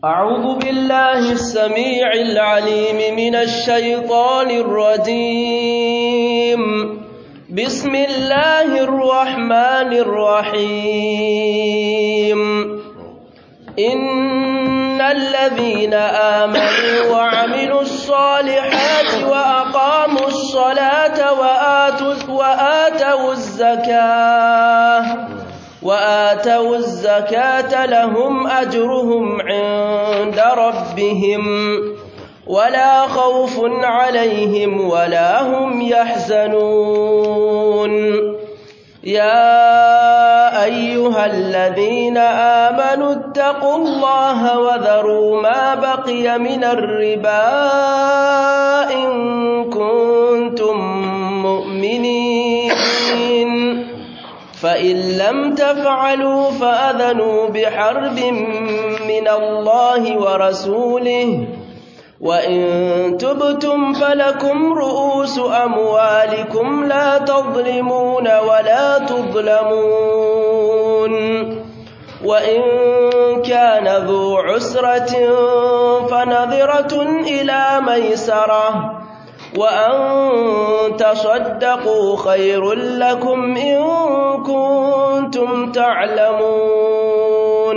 أعوذ بالله السميع العليم من الشيطان الرجيم بسم الله الرحمن الرحيم إن الذين آمنوا وعملوا الصالحات وأقاموا الصلاة وآتوا, وآتوا الزكاة وآتوا الزكاة لهم أجرهم عند ربهم ولا خوف عليهم ولا هم يحزنون يا أيها الذين آمنوا اتقوا الله وذروا ما بقي من الربا إن كنتم مؤمنين فإن لم تفعلوا فأذنوا بحرب من الله ورسوله وإن تبتم فلكم رؤوس أموالكم لا تظلمون ولا تظلمون وإن كان ذو عسرة فنظرة إلى ميسرة وأن تصدقوا خير لكم إن كنتم تعلمون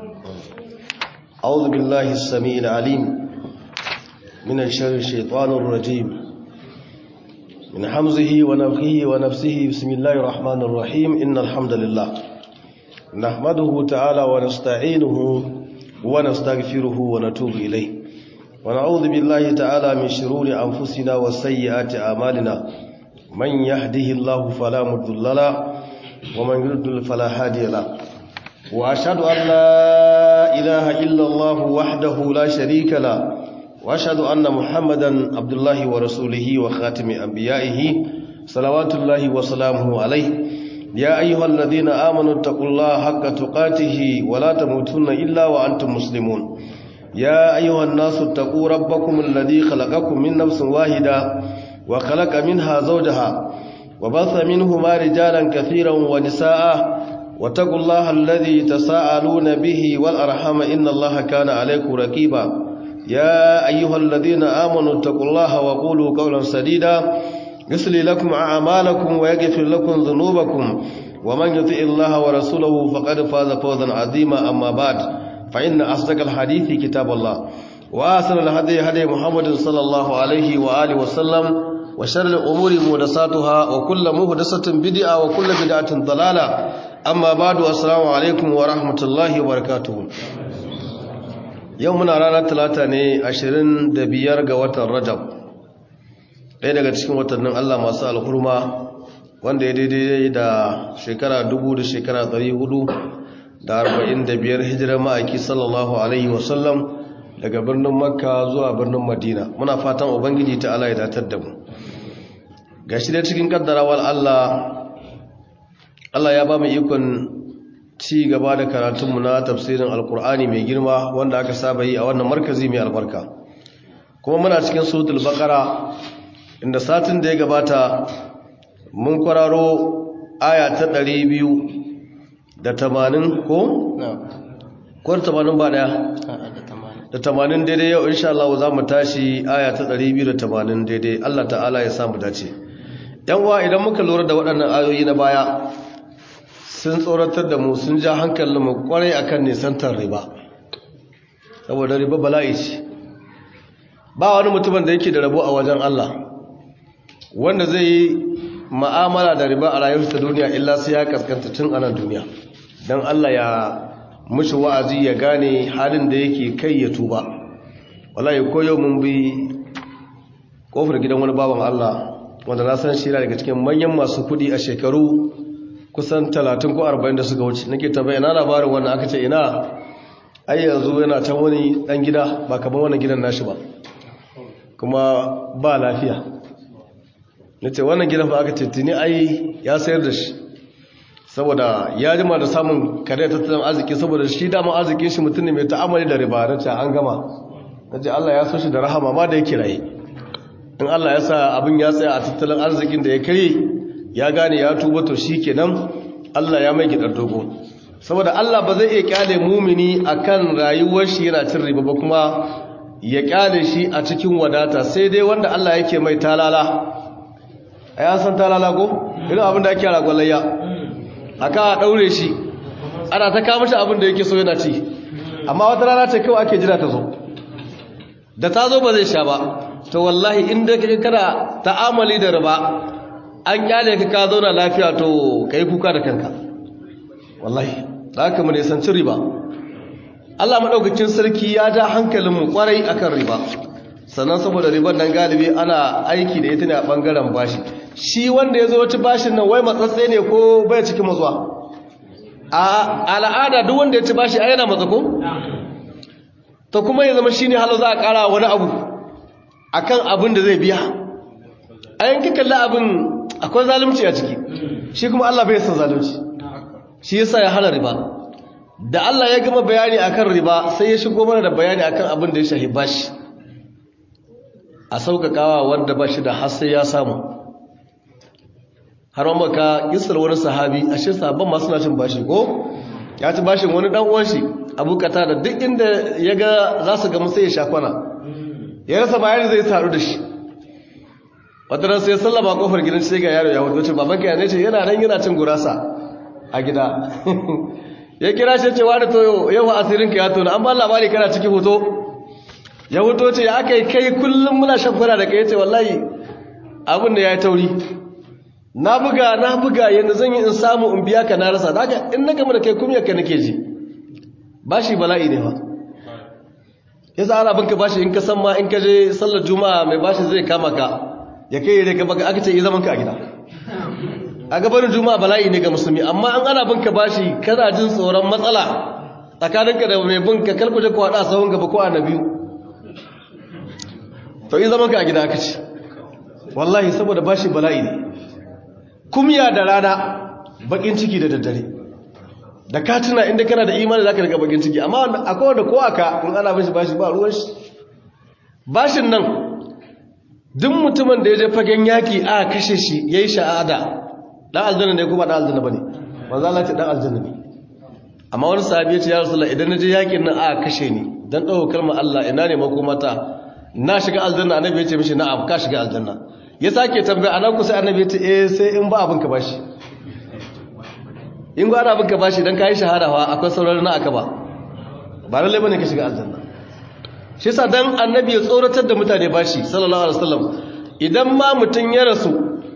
أعوذ بالله السميع العليم من الشر الشيطان الرجيم من حمزه ونفخه ونفسه بسم الله الرحمن الرحيم إن الحمد لله نحمده تعالى ونستعينه ونستغفره ونتوب إليه ونعوذ بالله تعالى من شرور أنفسنا وسيئات أعمالنا من يهده الله فلا مضل له ومن يضلل فلا هادي له وأشهد أن لا إله إلا الله وحده لا شريك له واشهد ان محمدا عبد الله ورسوله وخاتم انبيائه صلوات الله وسلامه عليه يا ايها الذين امنوا اتقوا الله حق تقاته ولا تموتن الا وانتم مسلمون يا ايها الناس اتقوا ربكم الذي خلقكم من نفس واحده وخلق منها زوجها وبث منهما رجالا كثيرا ونساء واتقوا الله الذي تساءلون به والارحام ان الله كان عليكم رقيبا يا أيها الذين آمنوا اتقوا الله وقولوا قولا سديدا يسلي لكم أعمالكم ويغفر لكم ذنوبكم ومن يطع الله ورسوله فقد فاز فوزا عظيما أما بعد فإن أصدق الحديث كتاب الله وآسن الهدي هدي محمد صلى الله عليه وآله وسلم وشر الأمور محدثاتها وكل محدثة بدعة وكل بدعة ضلالة أما بعد السلام عليكم ورحمة الله وبركاته yau muna ranar talata ne ashirin da biyar ga watan rajab ɗaya daga cikin watannin allah masu alhurma wanda ya daidai da shekara dubu da shekara ɗari hudu da arba'in da biyar hijirar ma'aiki sallallahu alaihi wasallam daga birnin makka zuwa birnin madina muna fatan ubangiji ta ala ya datar da mu ga shi dai cikin kaddarawar allah allah ya ba mu ikon ci gaba da karatunmu na tafsirin alkur'ani mai girma wanda aka saba yi a wannan markazi mai albarka kuma muna cikin suratul baqara inda satin da ya gabata mun kwararo aya ta 200 da 80 ko ko 80 ba daya da 80 daidai yau insha Allah za mu tashi aya ta 280 daidai Allah ta'ala ya samu dace yan uwa idan muka lura da waɗannan ayoyi na baya sun tsoratar da mu sun ja hankalinmu kwarai akan nisantar riba saboda riba bala'i ce ba wani mutumin da yake da rabo a wajen Allah wanda zai yi ma'amala da riba a rayuwarsa duniya illa sai ya kaskanta tun anan duniya don Allah ya mushi wa'azi ya gane halin da yake kai ya tuba wallahi ko yau mun bi kofar gidan wani baban Allah wanda na san shi daga cikin manyan masu kudi a shekaru kusan talatin ko arba'in da suka wuce nake tabbaya ina labarin wannan aka ce ina ai yanzu yana can wani dan gida ba kamar wannan gidan nashi ba kuma ba lafiya nace wannan gidan fa aka ce tuni ai ya sayar da shi saboda ya jima da samun kare tattalin arziki saboda shi dama arzikin shi mutum ne mai ta'amali da riba nace an gama nace Allah ya so shi da rahama ma da yake raye in Allah ya sa abin ya tsaya a tattalin arzikin da ya kare ya gane ya tuba to shi kenan Allah ya mai gidar dogo saboda Allah ba zai iya kyale mumini akan rayuwar shi yana cin riba ba kuma ya kyale shi a cikin wadata sai dai wanda Allah yake mai talala ai an san talala ko irin abin da ake ragwalayya aka a daure shi ana ta kawo shi abin da yake so yana ci amma wata rana ce kawai ake jira ta zo da ta zo ba zai sha ba to wallahi inda kake kana ta'amali da riba an kyale ka ka zauna lafiya to kai kuka da kanka wallahi da haka mu ne san riba Allah madaukakin sarki ya ja hankalin mu kwarai akan riba sannan saboda riban nan galibi ana aiki da ita ne a bangaren bashi shi wanda ya zo wata bashin nan wai matsatse ne ko bai cikin matsuwa a al'ada duk wanda ya ci bashi a yana matsa ko to kuma ya zama shine halau za a kara wani abu akan abin da zai biya a yanki kalli abin akwai zalunci a ciki shi kuma Allah bai san zalunci shi yasa ya hana riba da Allah ya gama bayani akan riba sai ya shigo mana da bayani akan abin da ya shahi bashi a sauƙaƙawa wanda bashi da har sai ya samu har ma ka kisar wani sahabi ashe sahabban ma suna cin bashi ko ya ci bashin wani dan uwan shi Abu da duk inda ya ga za su gamu sai ya shakwana ya rasa bayani zai taru da shi wata ran sai sallama kofar gidan sai ga yaro ya wuce ce baban ka ne ce yana nan yana cin gurasa a gida ya kira shi ce wani to yau asirin ka ya tona an ba labari kana ciki hoto ya hoto ce ya aka yi kai kullum muna shafara da kai ya ce wallahi abin da ya yi tauri na buga na buga yadda zan yi in samu in biya ka na rasa daga in na gama da kai kumiyar ka nake ji bashi bala'i ne ba ya sa ana binka bashi in ka san ma in ka je sallar juma'a mai bashi zai kama ka ya kai yare ka baka aka ce yi zaman ka a gida a gabanin juma'a bala'i ne ga musulmi amma an ana binka bashi kana jin tsoron matsala tsakaninka da mai binka kalkuje ko haɗa sahun gaba ko a na biyu to yi zaman ka a gida aka ce wallahi saboda bashi bala'i ne kumya da rana bakin ciki da daddare da ka tuna inda kana da imani zaka riga bakin ciki amma akwai wanda ko aka in ana bashi bashi ba ruwan shi bashin nan duk mutumin da ya je fagen yaki a kashe shi yayi shahada dan aljanna ne ko ba dan aljanna bane manzo Allah ce dan aljanna ne amma wani sahabi ya ce ya rasulullah idan na je yakin nan a kashe ni dan dawo kalmar Allah ina ne makomata na shiga aljanna annabi ya ce mishi na'am ka shiga aljanna ya sake tambaya anan kusa annabi ya ce eh sai in ba abin ka bashi in gwara abin ka bashi dan kai shahada wa akwai sauran na aka ba ba lalle bane ka shiga aljanna shi yasa dan annabi ya tsoratar da mutane bashi sallallahu alaihi wasallam idan ma mutun ya rasu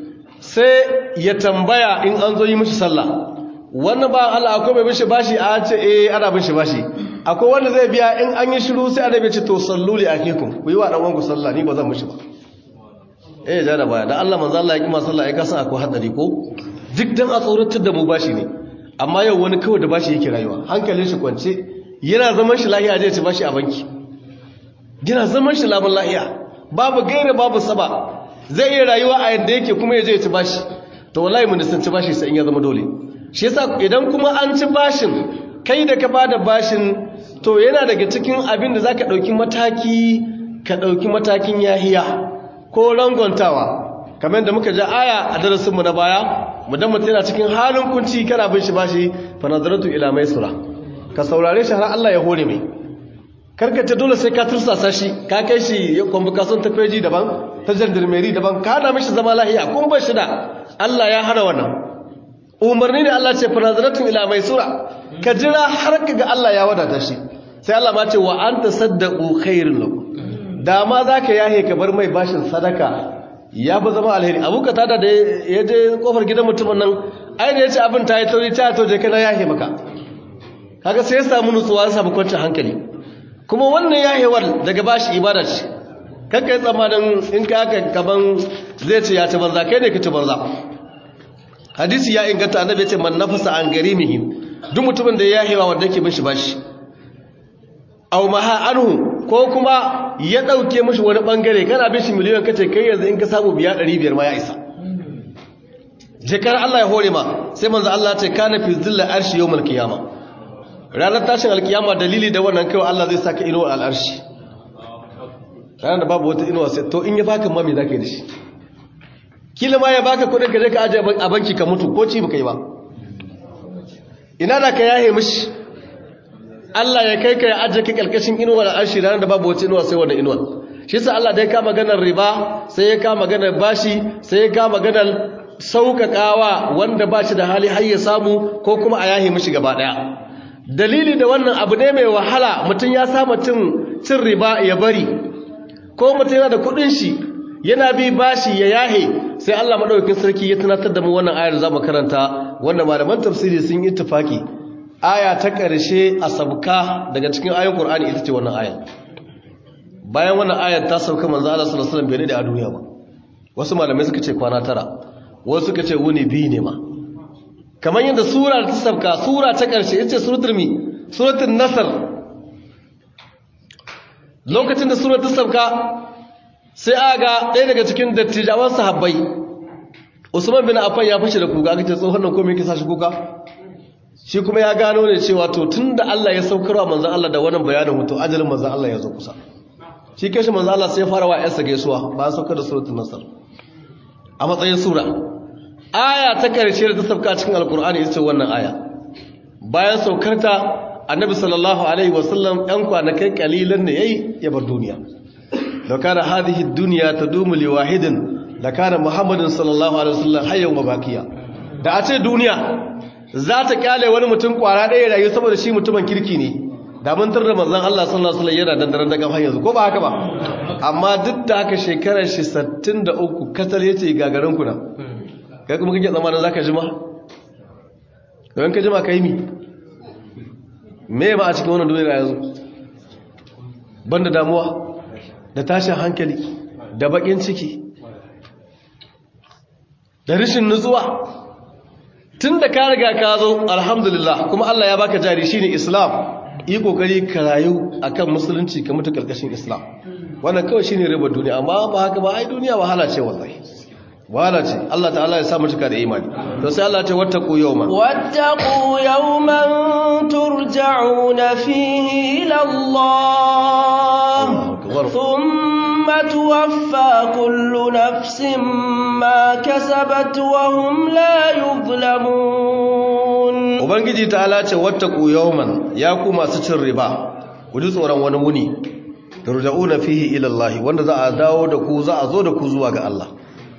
sai ya tambaya in an zo yi mishi sallah wannan ba Allah akwai mai bishi bashi a ce eh ana bishi bashi akwai wanda zai biya in an yi shiru sai annabi ya ce to sallu li akikum ku yi wa dan uwanku sallah ni ba zan mishi ba eh ja da baya dan Allah manzo Allah ya kima sallah ai ka san akwai hadari ko duk dan a tsoratar da mu bashi ne amma yau wani kawai da bashi yake rayuwa hankalin shi kwance yana zaman shi lahiya zai ci bashi a banki yana zaman shi laban lahiya babu gaira babu saba zai iya rayuwa a yadda yake kuma ya je ya ci bashi to wallahi mun san ci bashi sai in ya zama dole shi yasa idan kuma an ci bashin kai da ka bada bashin to yana daga cikin abin da zaka dauki mataki ka dauki matakin yahiya ko rangontawa kamar da muka ji aya a darasin mu na baya mudan mutum yana cikin halin kunci kana bin shi bashi fa nazaratu ila maisura ka saurare shi har Allah ya hore mai karkace dole sai ka tursasa shi ka kai shi convocation ta feji daban ta gendarmerie daban ka hana mishi zama lahiya kun bar shi da Allah ya hana wannan umarni ne Allah ce fanazaratu ila maisura ka jira har ka ga Allah ya wadata shi sai Allah ma ce wa anta saddaqu khairul lakum da ma zaka yahe ka bar mai bashin sadaka ya fi zama alheri abu ka tada da ya je kofar gidan mutumin nan ai da ya ce abin ta yi tauri ta toje kana yahe maka kaga sai ya samu nutsuwa ya samu kwanciyar hankali kuma wannan yahewar daga bashi ibada ce kakka yi tsammanin in ka aka kaban zai ce ya ci banza kai ne ka ci banza hadisi ya inganta annabi ya ce man nafasa an gari mihi duk mutumin da ya yahewa wanda yake bin shi bashi aw maha anhu ko kuma ya dauke mishi wani bangare kana bin shi miliyan kace kai yanzu in ka samu biya 500 ma ya isa jikar Allah ya hore ma sai manzo Allah ya ce kana fi zilla arshi yawmal qiyamah ranar tashin alkiyama dalili da wannan kawai Allah zai saka inuwar al'arshi ranar da babu wata inuwa sai to in ya baka mami za ka yi da shi kila ma ya baka kudin ka je ka ajiye a banki ka mutu ko ci baka yi ba ina da ka yahe mishi Allah ya kai ka ya ajiye ka kalkashin inuwa da arshi ranar da babu wata inuwa sai wannan inuwa shi sa Allah da ya kama maganar riba sai ya kama maganar bashi sai ya kama maganar sauƙaƙawa wanda ba shi da hali har ya samu ko kuma a yahe mishi gaba ɗaya dalili da wannan abu ne mai wahala mutum ya samu cin riba ya bari ko mutum yana da kuɗin shi yana bi bashi ya yahe sai Allah madaukakin sarki ya tunatar da mu wannan ayar za mu karanta wanda malaman tafsiri sun yi tufaki aya ta ƙarshe a sabka daga cikin ayoyin Qur'ani ita ce wannan ayar bayan wannan ayar ta sauka manzo Allah sallallahu alaihi wasallam bai da a duniya ba wasu malamai suka ce kwana tara wasu suka ce wuni biyu ne ma kamar yadda sura ta sabka sura ta ƙarshe ita ce suratul mi suratul nasr lokacin da sura ta sabka sai aga ɗaya daga cikin dattijawan sahabbai usman bin affan ya fashe da kuka aka ce tsohon nan komai kisa shi kuka shi kuma ya gano ne cewa to tunda Allah ya saukarwa manzon Allah da wannan bayanin mutu ajalin manzon Allah ya zo kusa shi kashi manzon Allah sai ya fara wa yarsa gaisuwa ba ya saukar da suratul nasr a matsayin sura aya ta karshe da ta sauka cikin alkur'ani ita ce wannan aya bayan saukarta annabi sallallahu alaihi wasallam ɗan kwanakai kalilan ne yayi ya bar duniya لو كان هذه الدنيا تدوم لواحد لكان محمد صلى الله عليه وسلم حيا وباقيا da a ce duniya za ta kyale wani mutum kwara ɗaya rayu saboda shi mutumin kirki ne da mun tarda manzon Allah sallallahu alaihi wasallam yana dandaran daga har yanzu ko ba haka ba amma duk da haka shekarar shi 63 kasar yace gagarin ku na kai kuma kike zamanin zaka jima don ka jima kai mi me ba a cikin wannan duniya yanzu banda damuwa da tashin hankali da bakin ciki da rashin nutsuwa tun da ka riga ka zo alhamdulillah kuma Allah ya baka jari shine islam yi kokari ka rayu akan musulunci ka mutu karkashin islam wannan kawai shine ribar duniya amma ba haka ba ai duniya wahala ce wallahi wahala ce Allah ta'ala ya sa mu cika da imani to sai Allah ya ce wattaqu yawma wattaqu yawman turja'una fihi ila Allah thumma tuwaffa kullu nafsin ma kasabat wa hum la yuzlamun ubangiji ta'ala ce wattaqu yawman ya ku masu cin riba ku ji tsoron wani wuni turja'una fihi ila Allah wanda za a dawo da ku za a zo da ku zuwa ga Allah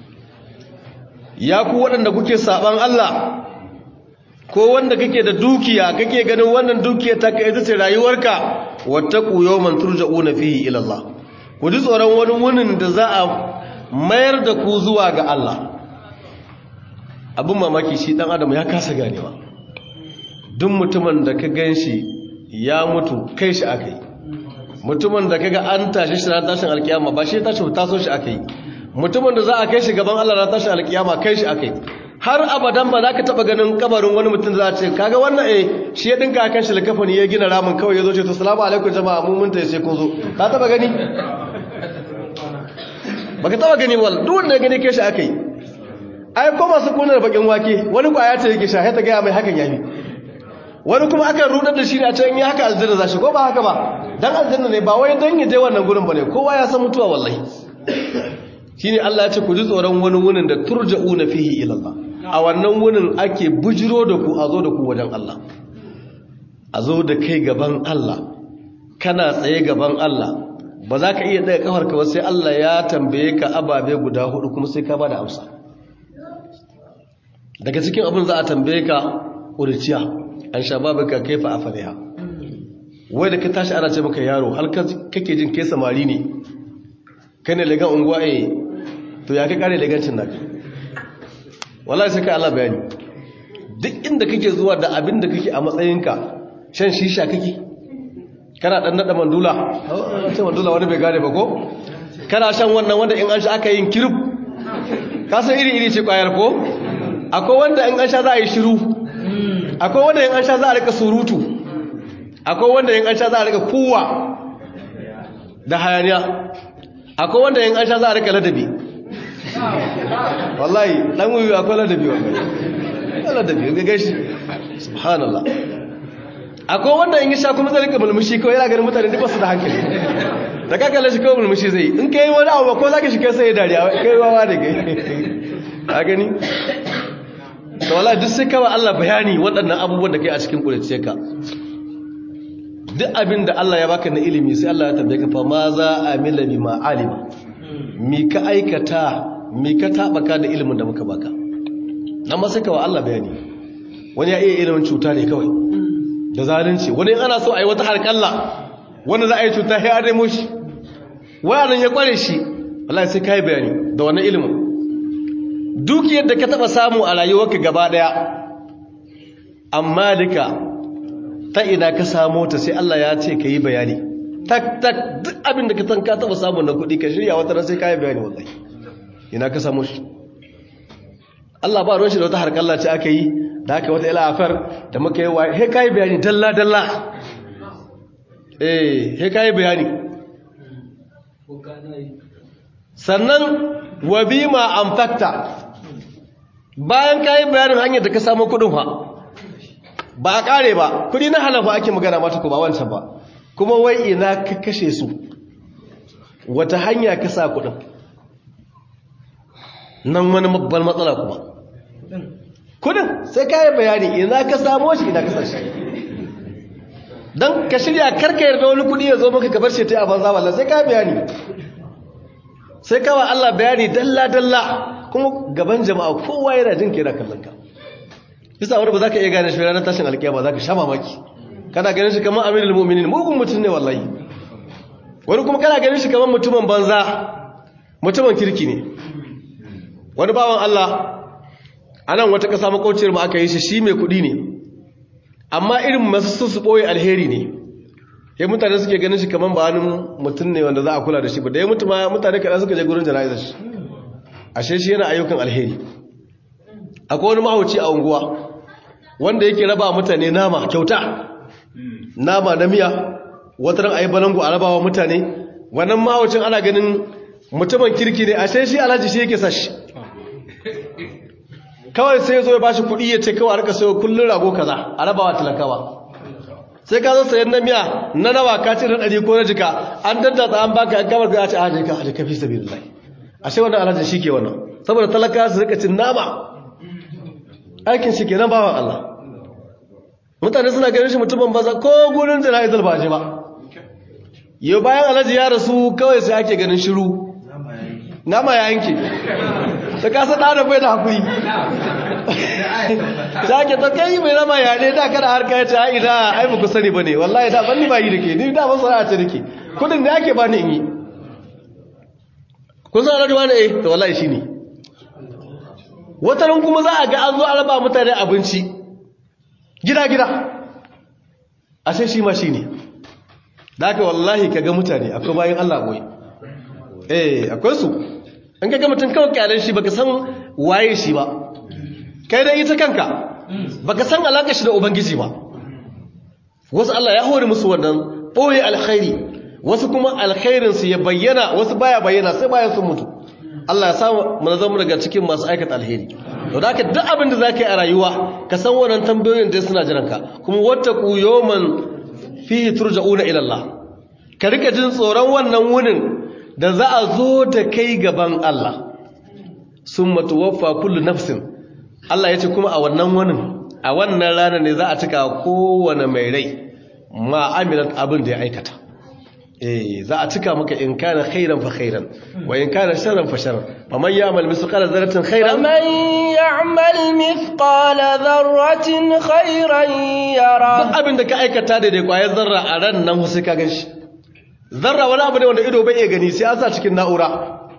ya ku waɗanda kuke saɓan Allah ko wanda kake da dukiya kake ganin wannan dukiya ta ka ita ce rayuwarka wata ƙuyo man turja'una fihi ila Allah ku ji tsoron wani wunin da za a mayar da ku zuwa ga Allah abin mamaki shi ɗan adam ya kasa ganewa duk mutumin da ka gan shi ya mutu kai shi aka yi mutumin da kaga an tashi shi na tashin alkiyama ba shi tashi taso shi aka yi mutumin da za a kai shi gaban Allah na tashi alkiyama kai shi akai har abadan ba za ka taba ganin kabarin wani mutum da za a ce kaga wannan eh shi ya dinka kan shi likafani ya gina ramin kawai ya zo ce to salamu alaikum jama'a mun mun sai kun zo ka taba gani baka taba gani wal duk wanda ya gani kai shi akai ai ko masu kunar bakin wake wani kwaya ce yake sha ta ga mai hakan yayi wani kuma aka rudar da shi ne a can yi haka aljanna za shi ko ba haka ba dan aljanna ne ba wai dan ya je wannan gurin bane kowa ya san mutuwa wallahi shine Allah ya ce ku ji tsoron wani wunin da turja'una fihi ila Allah a wannan wunin ake bujiro da ku a zo da ku wajen Allah a zo da kai gaban Allah kana tsaye gaban Allah ba za ka iya daga kafar ka sai Allah ya tambaye ka ababe guda hudu kuma sai ka bada amsa daga cikin abin za a tambaye ka urciya an shababaka kaifa afaliha wai da ka tashi ana ce maka yaro har kake jin kai samari ne kai ne legan unguwa eh to ya kai kare legancin naka wallahi sai kai Allah bayani duk inda kake zuwa da abin da kake a matsayinka shan shisha kake kana dan nada mandula ce mandula wani bai gane ba ko kana shan wannan wanda in an sha aka yin kirub ka san iri iri ce kwayar ko akwai wanda in an sha za a yi shiru akwai wanda in an sha za a rika surutu akwai wanda in an sha za a rika kuwa da hayaniya akwai wanda in an sha za a rika ladabi wallahi dan wuyu akwai ladabi wallahi ladabi ga gaishe subhanallah akwai wanda in sha kuma zai rika mulmushi kawai yana ganin mutane duk basu da hankali da kakalla shi kawai mulmushi zai in kai wani abu ko zaka shi kai sai dariya kai wawa da kai ka gani da wala duk sai kawai Allah bayani waɗannan abubuwan da kai a cikin ƙulice ka duk abin da Allah ya baka na ilimi sai Allah ya tambaye ka fa ma za a mila bi ma alima mi ka aikata mi ka tabaka da ilimin da muka baka amma sai kawai Allah bayani wani ya iya ilimin cuta ne kawai da zalunci wani ana so a yi wata harkalla wanda za a yi cuta ya nemo shi wayanan ya kware shi Allah sai kai bayani da wannan ilimin dukiyar da ka taba samu a rayuwarka gaba daya amma duka ta ina ka samu ta sai Allah ya ce ka yi bayani tak tak duk abin da ka san ka taba samu na kuɗi ka shirya wata ran sai ka yi bayani wallahi ina ka samu shi Allah ba ruwan shi da wata harkalla ce aka yi da aka wata ila afar da muka yi wa he ka yi bayani dalla dalla eh he ka yi bayani sannan wa bima amfakta bayan ka yi bayanin hanyar da ka samu kuɗin fa ba a ƙare ba kudi na halafa ake magana mata ko ba wancan ba kuma wai ina ka kashe su wata hanya ka sa kudin nan wani babban matsala kuma kudin sai ka yi bayani ina ka samo shi ina ka sa shi don ka shirya karka yarda wani kudi ya zo maka kabar shi ta yi a banza wallah sai ka yi bayani sai kawa Allah bayani dalla-dalla kuma gaban jama'a kowa yana jin kera kallon ka bisa wani ba za ka iya gane shi ranar tashin alkiyama za ka sha mamaki kana ganin shi kamar amirul mu'minin mugun mutum ne wallahi wani kuma kana ganin shi kamar mutumin banza mutumin kirki ne wani bawan Allah anan wata kasa makauciyar mu aka yi shi shi mai kuɗi ne amma irin masu su su ɓoye alheri ne ya mutane suke ganin shi kamar ba wani mutum ne wanda za a kula da shi ba da ya mutu ma mutane kaɗan suka je gurin jana'izar shi ashe shi yana ayyukan alheri akwai wani mahauci a unguwa wanda yake raba mutane nama kyauta nama na miya wata ran ayi balangu a rabawa mutane wannan mahaucin ana ganin mutumin kirki ne ashe shi alhaji shi yake sashi kawai sai zo ya bashi kuɗi ya ce kawai a rika sayo kullun rago kaza a rabawa talakawa sai ka zo sayan na miya na nawa ka ce na ɗari ko na jika an daddatsa an baka an kamar ga a ce a jika a jika fi sabi lillahi ashe wannan alhaji shi ke wannan saboda talakawa su rika cin nama aikin shi kenan bawan Allah mutane suna ganin shi mutumin baza ko gurin jana'izar ba je ba yau bayan alhaji ya rasu kawai sai ake ganin shiru nama ya yanke ta kasa ɗana bai da haƙuri ta ake ta kai mai nama ya ne da kada harka ya ce a ina ai ba ku sani ba ne wallahi da ban ni ba yi da ke ni da ban sana'a ce da ke kudin da ake ba ni in yi kun san alhaji wani eh to wallahi shi ne watanin kuma za a ga an zo a raba mutane abinci gida-gida a sai shi ma shi ne da aka wallahi ka ga mutane akwai bayan Allah boye eh akwai su in ka ga mutum kawai kyalen shi baka san waye shi ba kai da ita kanka baka san alaƙa shi da ubangiji ba wasu Allah ya hori musu wannan ɓoye alkhairi wasu kuma alkhairinsu ya bayyana wasu baya bayyana sai bayan sun mutu Allah ya samu mu zama daga cikin masu aikata alheri to da duk abin da zaka yi a rayuwa ka san wannan tambayoyin da suna jiran ka kuma wattaqu yawman fihi turja'una ila Allah ka rika jin tsoron wannan wunin da za a zo da kai gaban Allah summa tuwaffa kullu nafsin Allah yace kuma a wannan wunin a wannan rana ne za a cika kowane mai rai ma amilat abin da ya aikata eh za a cika maka in kana khairan fa khairan wa in kana sharran fa sharran faman ya'mal mithqala dharratin khairan faman ya'mal mithqala dharratin khairan yara duk abin da ka aikata da dai kwayar zarra a ran nan sai ka ganshi zarra wani abu ne wanda ido bai iya gani sai an sa cikin na'ura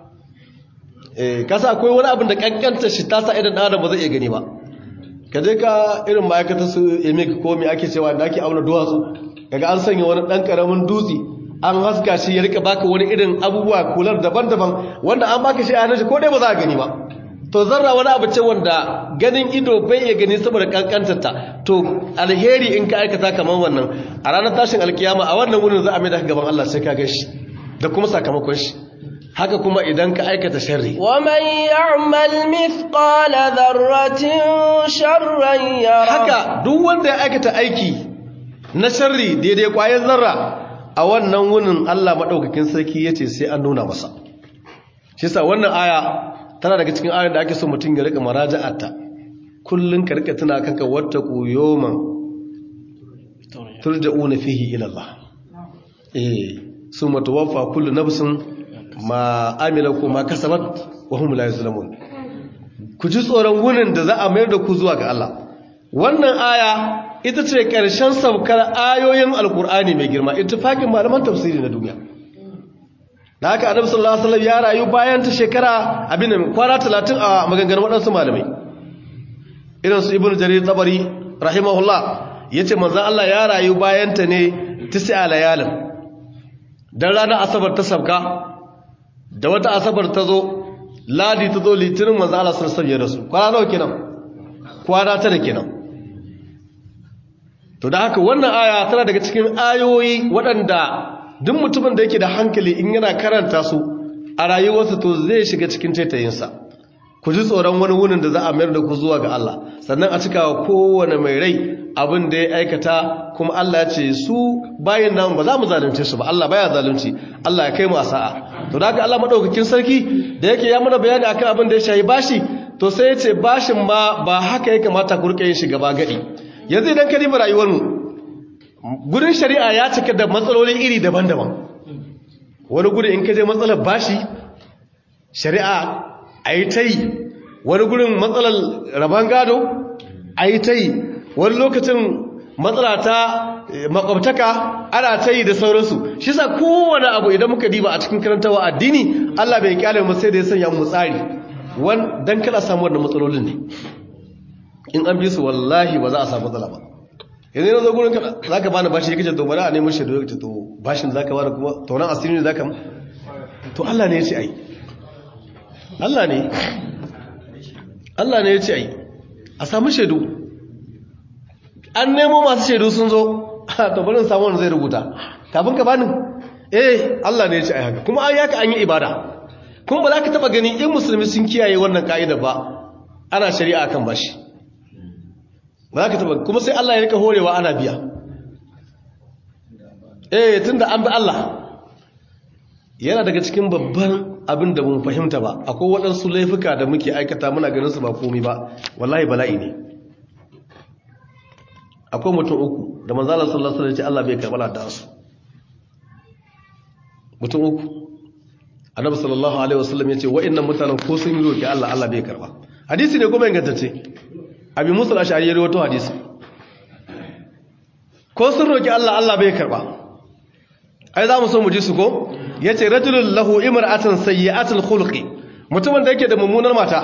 eh kasa akwai wani abin da kankanta shi ta sa idan adam ba zai iya gani ba ka je ka irin ma'aikatar su emig ko me ake cewa da ake auna duwatsu kaga an sanya wani dan karamin dutse an haska shi ya rika baka wani irin abubuwa kular daban-daban wanda an baka shi a hannun shi ko dai ba za a gani ba to zarra wani abu ce wanda ganin ido bai iya gani saboda kankantarta to alheri in ka aikata kamar wannan a ranar tashin alkiyama a wannan wurin za a mai da gaban Allah sai ka gashi da kuma sakamakon shi haka kuma idan ka aikata sharri ومن يعمل مثقال ذرة شرا يره haka duk wanda ya aikata aiki na sharri daidai kwayar zarra a wannan wunin Allah madaukakin sarki yace sai an nuna masa shi yasa wannan aya tana daga cikin ayoyin da ake so mutum ya rika maraja'ata kullun ka rika tuna kanka wattaqu yawman turja'una fihi ila Allah eh summa tuwaffa kullu nafsin ma amila ko ma kasabat wa hum la yuzlamun ku ji tsoron wunin da za a mayar da ku zuwa ga Allah wannan aya ita ce ƙarshen saukar ayoyin alkur'ani mai girma ittifaqin malaman tafsiri na duniya da haka annabi sallallahu alaihi wasallam ya rayu bayan ta shekara abin da kwana 30 a maganganun waɗansu malamai irin su ibnu jarir tabari rahimahullah yace manzon Allah ya rayu bayan ta ne tis'a layalin dan ranar asabar ta sabka da wata asabar ta zo ladi ta zo litinin manzon Allah sallallahu alaihi wasallam ya rasu kwana nawa kenan kwana tara kenan to da haka wannan aya tana daga cikin ayoyi waɗanda duk mutumin da yake da hankali in yana karanta su a rayuwarsa to zai shiga cikin taitayinsa ku ji tsoron wani wunin da za a mayar da ku zuwa ga Allah sannan a cika wa kowane mai rai abin da ya aikata kuma Allah ya ce su bayan nan ba za mu zalunce su ba Allah baya zalunci Allah ya kai mu a sa'a to da haka Allah madaukakin sarki da yake ya mana bayani akan abin da ya shayi bashi to sai ya ce bashin ma ba haka ya kamata ku rike yin shi gaba gadi yanzu idan ka riba rayuwarmu gudun shari'a ya cika da matsaloli iri daban-daban wani gudun in ka je matsalar bashi shari'a a yi ta yi wani gudun matsalar rabon gado a yi ta yi wani lokacin matsala ta makwabtaka ana ta yi da sauransu shi sa kowane abu idan muka diba a cikin karantawa addini allah bai kyale mu sai da ya sanya mu tsari don kada samu wannan matsalolin ne in an bi su wallahi ba za a samu matsala ba yanzu yana zo gurin za ka bani bashi yake ce to bari a neman shaidu yake ce to bashin za ka bani kuma tauran asiri ne za ka to Allah ne ya ce ai Allah ne Allah ne ya ce ai a samu shaidu an nemo masu shaidu sun zo to bari samu wanda zai rubuta kafin ka bani eh Allah ne ya ce ai haka kuma an yaka an yi ibada kuma ba za ka taba gani in musulmi sun kiyaye wannan ka'ida ba ana shari'a kan bashi ba za ka taba kuma sai Allah ya rika horewa ana biya eh tunda an bi Allah yana daga cikin babban abin da mun fahimta ba akwai waɗansu laifuka da muke aikata muna ganin su ba komai ba wallahi bala'i ne akwai mutum uku da manzala sallallahu alaihi wasallam Allah bai karɓa da su mutum uku annabi sallallahu alaihi wasallam yace wa'annan mutanen ko sun yi roki Allah Allah bai karɓa hadisi ne kuma ingantacce abi musul ashari ya rawaito hadisi ko sun roki Allah Allah bai karba ai za mu so mu ji su ko yace rajulun lahu imra'atun sayyi'atul khulqi mutumin da yake da mummunar mata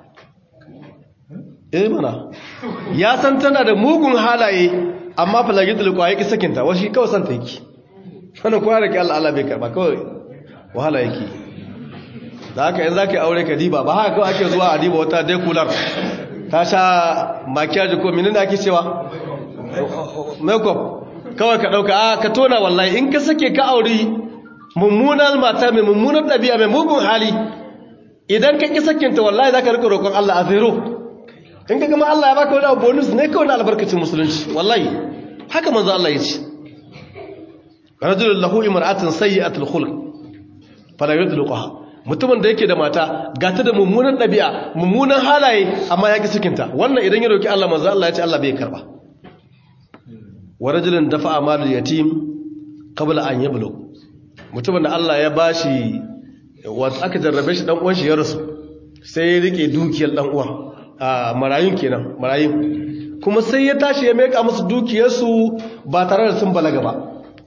eh mana ya san tana da mugun halaye amma falagidul kwa yake sakinta washi kawai san ta yake wannan ko roki Allah Allah bai karba kawai wahala yake da haka yanzu zaka aure ka diba ba haka kawai ake zuwa a diba wata dekular ta sha makiyaji ko minin da ake cewa makeup kawai ka dauka a ka tona wallahi in ka sake ka auri mummunar mata mai mummunar ɗabi'a mai mugun hali idan ka ƙi sakinta wallahi za ka rika roƙon Allah a zero in ka gama Allah ya baka wani abu bonus ne kawai na albarkacin musulunci wallahi haka manzo Allah ya ce rajulun lahu imra'atun sayyi'atul khulq fala yudluqaha mutumin da yake da mata gata da mummunan ɗabi'a mummunan halaye amma ya ki cikinta wannan idan ya roki Allah manzo Allah ya ce Allah bai karba wa rajulun dafa'a malul yatim qabla an yablugh mutumin da Allah ya bashi wato aka jarrabe shi dan uwan shi ya rasu sai ya rike dukiyar dan uwan a marayun kenan marayun kuma sai ya tashi ya meka musu dukiyarsu ba tare da sun balaga ba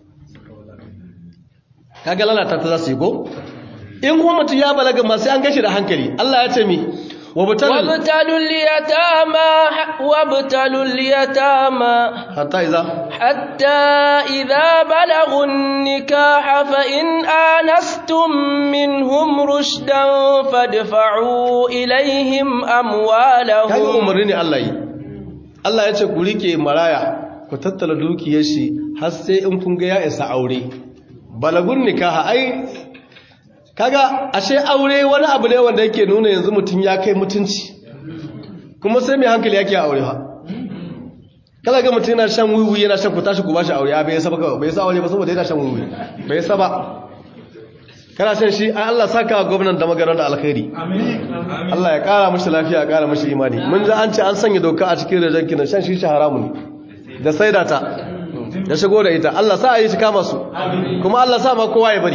kaga lalata ta za su yi ko in kuma mutum ya balaga masu an gashi da hankali Allah ya ce mi wabtalul yatama wabtalul yatama hatta iza hatta idza balagun nikaha fa in anastum minhum rushdan fadfa'u ilaihim amwalahum kaga umarni ne Allah yi Allah ya ce ku rike maraya ku tattala dukiyar shi har sai in kun ga ya isa aure balagun nikaha ai kaga ashe aure wani abu ne wanda yake nuna yanzu mutum ya kai mutunci kuma sai mai hankali yake aure ha kala ga mutum yana shan wiwi yana shan ku tashi ku bashi aure bai saba kawai bai sa aure ba saboda yana shan wiwi bai saba kana san shi Allah saka wa gwamnan da magaran da alkhairi Allah ya kara mashi lafiya ya kara mashi imani mun ji an ce an sanya doka a cikin rajan kinan shan shi haramu ne da saida ta da shigo da ita Allah sa a yi shi kama su kuma Allah sa ma kowa ya bari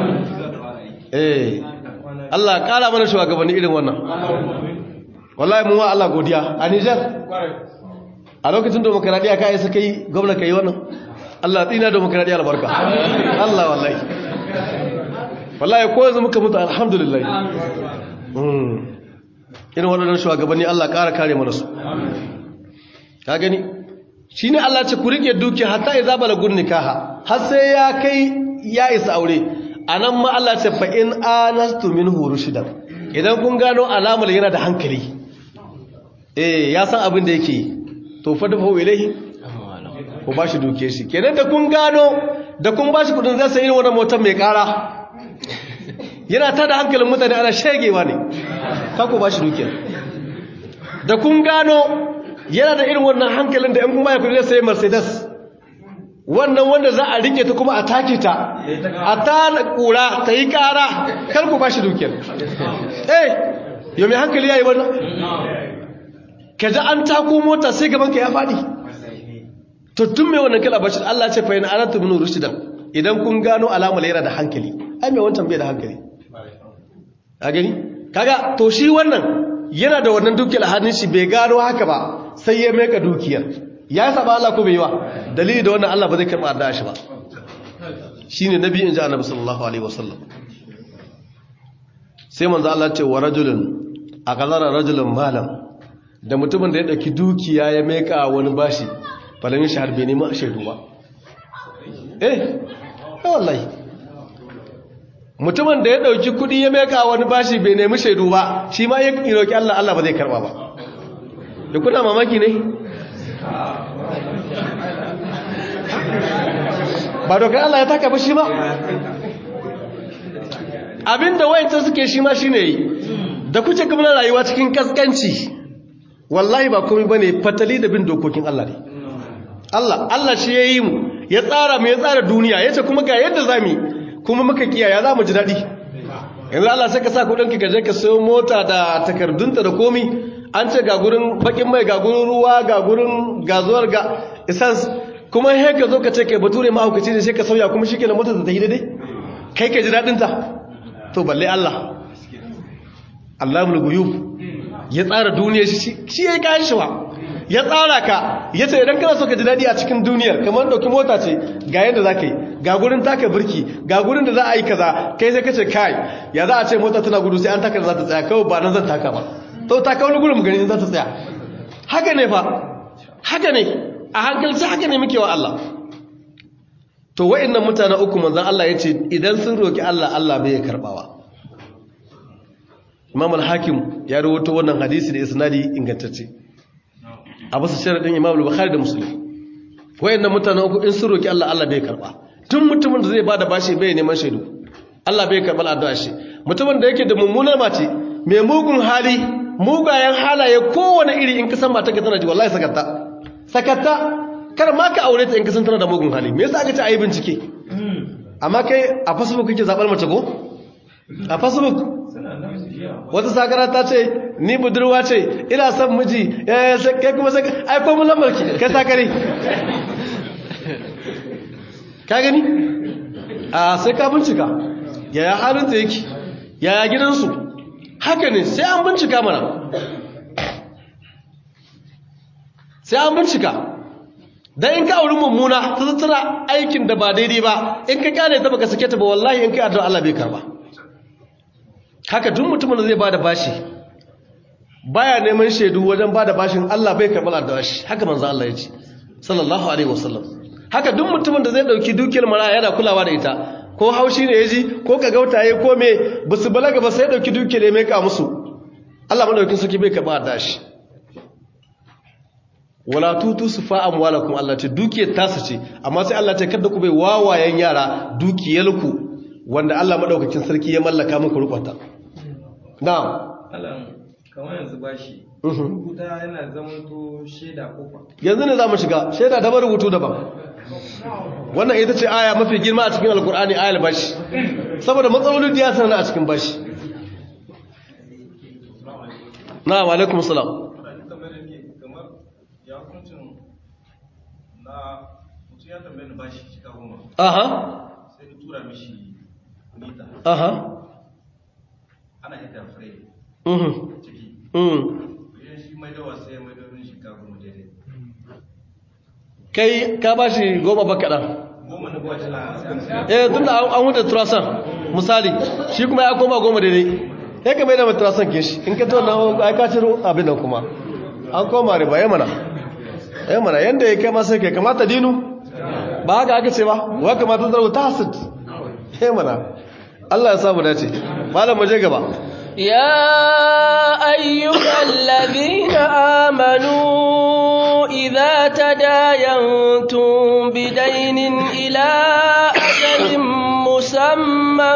eh Allah kara mana shugabanni irin wannan wallahi mun wa Allah godiya a Niger a lokacin demokradiya ka yi suka yi gwamna ka yi wannan Allah tsina demokradiya albarka Allah wallahi wallahi ko yanzu muka mutu alhamdulillah irin waɗannan shugabanni Allah ƙara kare mana su ka gani shi ne Allah ce ku rike duki hatta ya zaba lagun nikaha har sai ya kai ya isa aure a nan ma Allah ce fa in anastu min shidan idan kun gano alamar yana da hankali eh ya san abin da yake yi to fa dafa ilaihi ko ba shi duke shi kenan da kun gano da kun ba shi kudin zai sayi wannan motar mai kara yana tada hankalin mutane ana shegewa ne ka ko ba shi duke da kun gano yana da irin wannan hankalin da in kuma ya kudi zai sayi mercedes wannan wanda za a rike ta kuma a take ta a ta kura ta yi kara kar ku ba shi duke eh yau mai hankali ya yi wannan ka ji an tako mota sai gaban ka ya faɗi to tun mai wannan kala bashir Allah ce fa'in anatu min rushdan idan kun gano alamar yana da hankali ai mai wancan bai da hankali a gani kaga to shi wannan yana da wannan dukiyar hannun shi bai gano haka ba sai ya meka dukiyar ya saba Allah ko bai yi wa dalili da wannan Allah ba zai karɓa addu'a shi ba shine nabi in ji annabi sallallahu alaihi wasallam sai manzo Allah ce wa rajulun aqadara rajulun malam da mutumin da ya ɗauki dukiya ya meka wani bashi falamin shahar bai nema shaidu ba eh ya wallahi mutumin da ya ɗauki kuɗi ya meka wani bashi bai nemi shaidu ba shi ma ya roƙi Allah Allah ba zai karɓa ba da kuna mamaki ne ba dokar Allah ya taka ba shi ba abinda wayancan suke shi ma shi ne yi da kuce kamar rayuwa cikin kaskanci wallahi ba komai bane fatali da bin dokokin Allah ne Allah Allah shi ya yi mu ya tsara mu ya tsara duniya yace kuma ga yadda zamu kuma muka kiyaya zamu ji dadi yanzu Allah sai ka sa kudin ka je ka sayo mota da takardunta da komi an ce ga gurin bakin mai ga gurin ruwa ga gurin gazuwar ga essence kuma he ka zo ka ce kai bature ma hukaci ne sai ka sauya kuma shikenan motar ta yi daidai kai ka ji dadin ta to balle Allah Allahul ghuyub ya tsara duniya shi ya yi kayan shiwa ya tsara ka ya ce idan kana so ka ji daɗi a cikin duniyar kamar ɗauki mota ce ga yadda za ka yi ga gurin taka birki ga gurin da za a yi kaza kai sai ka ce kai ya za a ce mota tana gudu sai an taka da za ta tsaya kawai ba nan zan taka ba to taka wani gurin gani za ta tsaya haka ne fa haka ne a hankalci haka ne muke wa Allah to wa'annan mutane uku manzon Allah ya ce idan sun roki Allah Allah bai karbawa imam al-hakim ya rawaito wannan hadisi da isnadi ingantacce a basu sharadin imam al-bukhari da muslim wayannan mutanen uku in sun roki Allah Allah bai karba tun mutumin da zai bada bashi bai neman shaidu Allah bai karba addu'a shi mutumin da yake da mummunar mace mai mugun hali mugayen halaye kowane iri in ka san mata ka tana ji wallahi sakatta sakatta kar ma ka aure ta in ka san tana da mugun hali me yasa aka ce ayi bincike amma kai a facebook kake zabar mace ko a facebook wata sakara ta ce ni budurwa ce ina son miji kai kuma sai ai ko mun lambarki kai sakare ka gani a sai ka bincika yaya halin ta yake yaya gidansu haka ne sai an bincika mana sai an bincika dan in ka auri mummuna ta tattara aikin da ba daidai ba in ka kyale ta baka sake ta ba wallahi in kai addu'a Allah bai karba haka duk mutumin da zai bada bashi baya neman shaidu wajen bada bashin Allah bai karɓar addu'a shi haka manzo Allah ya ce sallallahu alaihi wasallam haka duk mutumin da zai dauki dukiyar mara yana kulawa da ita ko haushi ne yaji ko ka gautaye ko me basu balaga ba sai dauki dukiyar ya meka musu Allah madaukin saki bai karɓar addu'a shi wala tutu sufa amwalakum Allah ce dukiyar tasu ce amma sai Allah ce kada ku bai wawayen yara dukiyarku wanda Allah madaukakin sarki ya mallaka muku rukunta na'am kamar yanzu bashi rubuta yana zamanto shaida kofa yanzu ne za mu shiga shaida daban rubutu daban wannan ita ce aya mafi girma a cikin alkur'ani ayar bashi saboda matsalolin da ya sanar a cikin bashi na wa alaikum salam kamar ya hukuncin na mutum ya tambaye ni bashi cika goma aha sai ka tura mishi mita aha ana hita fure mhm ciki mhm idan shi mai dawa sai ya mai dawa mishi cika goma daidai kai ka bashi goma ba kaɗan goma na bashi na eh tun da an huta turasan misali shi kuma ya koma goma daidai ya ka mai da turasan ke shi in ka to na ai ka ciro abin nan kuma an koma riba ya mana ya mana yanda ya kai masa kai kamata dinu ba haka aka ce ba wa kamata zarwa ta hasid ya mana Allah ya samu dace malam mu je gaba يا أيها الذين آمنوا إذا تداينتم بدين إلى أجل مسمى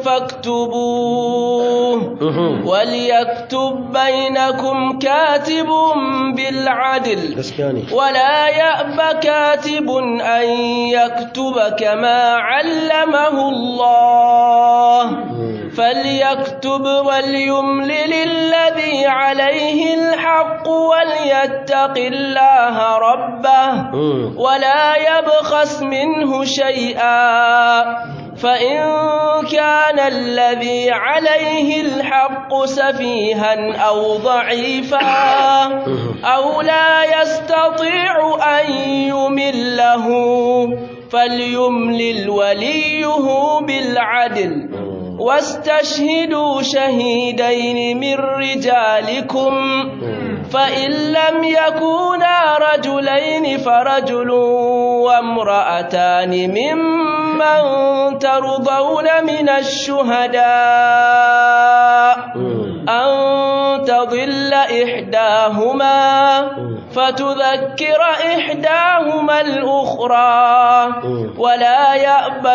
فاكتبوه وليكتب بينكم كاتب بالعدل gaskiya ne ولا يأب كاتب أن يكتب كما علمه الله فليكتب وليملل الذي عليه الحق وليتق الله ربه ولا يبخس منه شيئا فإن كان الذي عليه الحق سفيها أو ضعيفا أو لا يستطيع أن يمله فليملل وليه بالعدل واستشهدوا شهيدين من رجالكم فإن لم يكونا رجلين فرجل وامرأتان ممن ترضون من الشهداء أن تضل إحداهما فتذكر إحداهما الأخرى ولا يأبى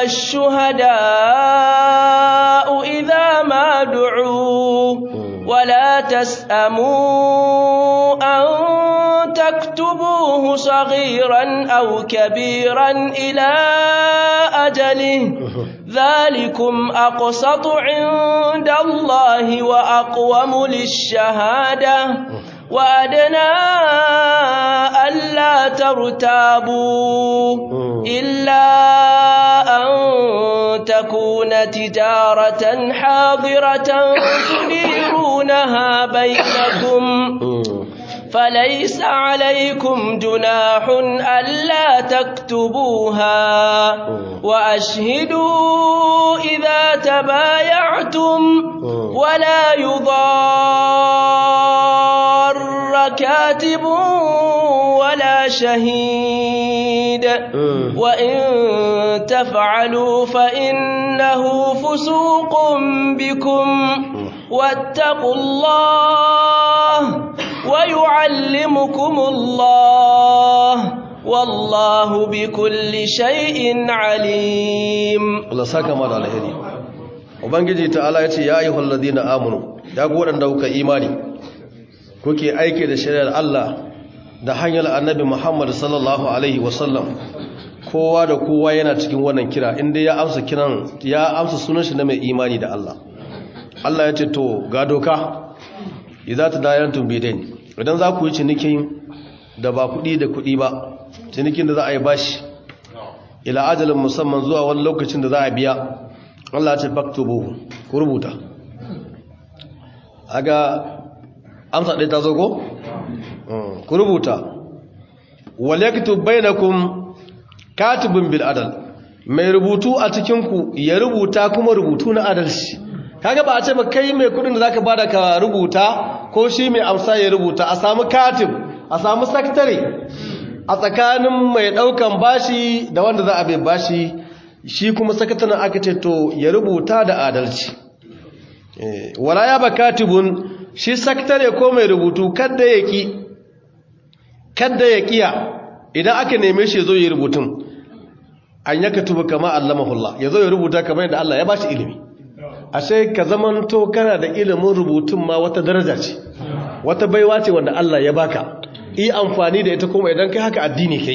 الشهداء إذا ما دعوا ولا تسأموا أن تكتبوه صغيرا أو كبيرا إلى أجله ذلكم أقسط عند الله وأقوم للشهادة وأدنى ألا ترتابوا إلا أن تكون تجارة حاضرة تديرونها بينكم فليس عليكم جناح ألا تكتبوها وأشهدوا إذا تبايعتم ولا يضار كاتب ولا شهيد وإن تفعلوا فإنه فسوق بكم واتقوا الله ويعلمكم الله والله بكل شيء عليم Allah saka ma da alheri ubangiji ta'ala ya ce ya ayyuhal ladina amanu ya ku wadanda kuka imani kuke aike da shari'ar Allah da hanyar annabi Muhammad sallallahu alaihi wasallam kowa da kowa yana cikin wannan kira inda ya amsa kiran ya amsa sunan shi na mai imani da Allah Allah ya ce to ga doka idza tadayantum bidain idan za ku yi cinikin da ba kuɗi da kuɗi ba cinikin da za a yi bashi ila ajalin musamman zuwa wani lokacin da za a biya Allah ce faktubu ku rubuta aga amsa ɗaya ta zo ko? ku rubuta walaktub bainakum katibun bil adal mai rubutu a cikinku ya rubuta kuma rubutu na adalci kaga ba a ce ba kai mai kudin da zaka bada ka rubuta ko shi mai amsa ya rubuta a samu katib a samu sakatare a tsakanin mai daukan bashi da wanda za a bai bashi shi kuma sakataren aka ce to ya rubuta da adalci wala ya ba katibun shi sakatare ko mai rubutu kadda ya ki kadda ya kiya idan aka neme shi ya zo ya rubutun an yaka tuba kama allamahullah ya zo ya rubuta kamar yadda Allah ya bashi ilimi ashe ka zamanto kana da ilimin rubutun ma wata daraja ce wata baiwa ce wanda Allah ya baka yi amfani da ita kuma idan kai haka addini kai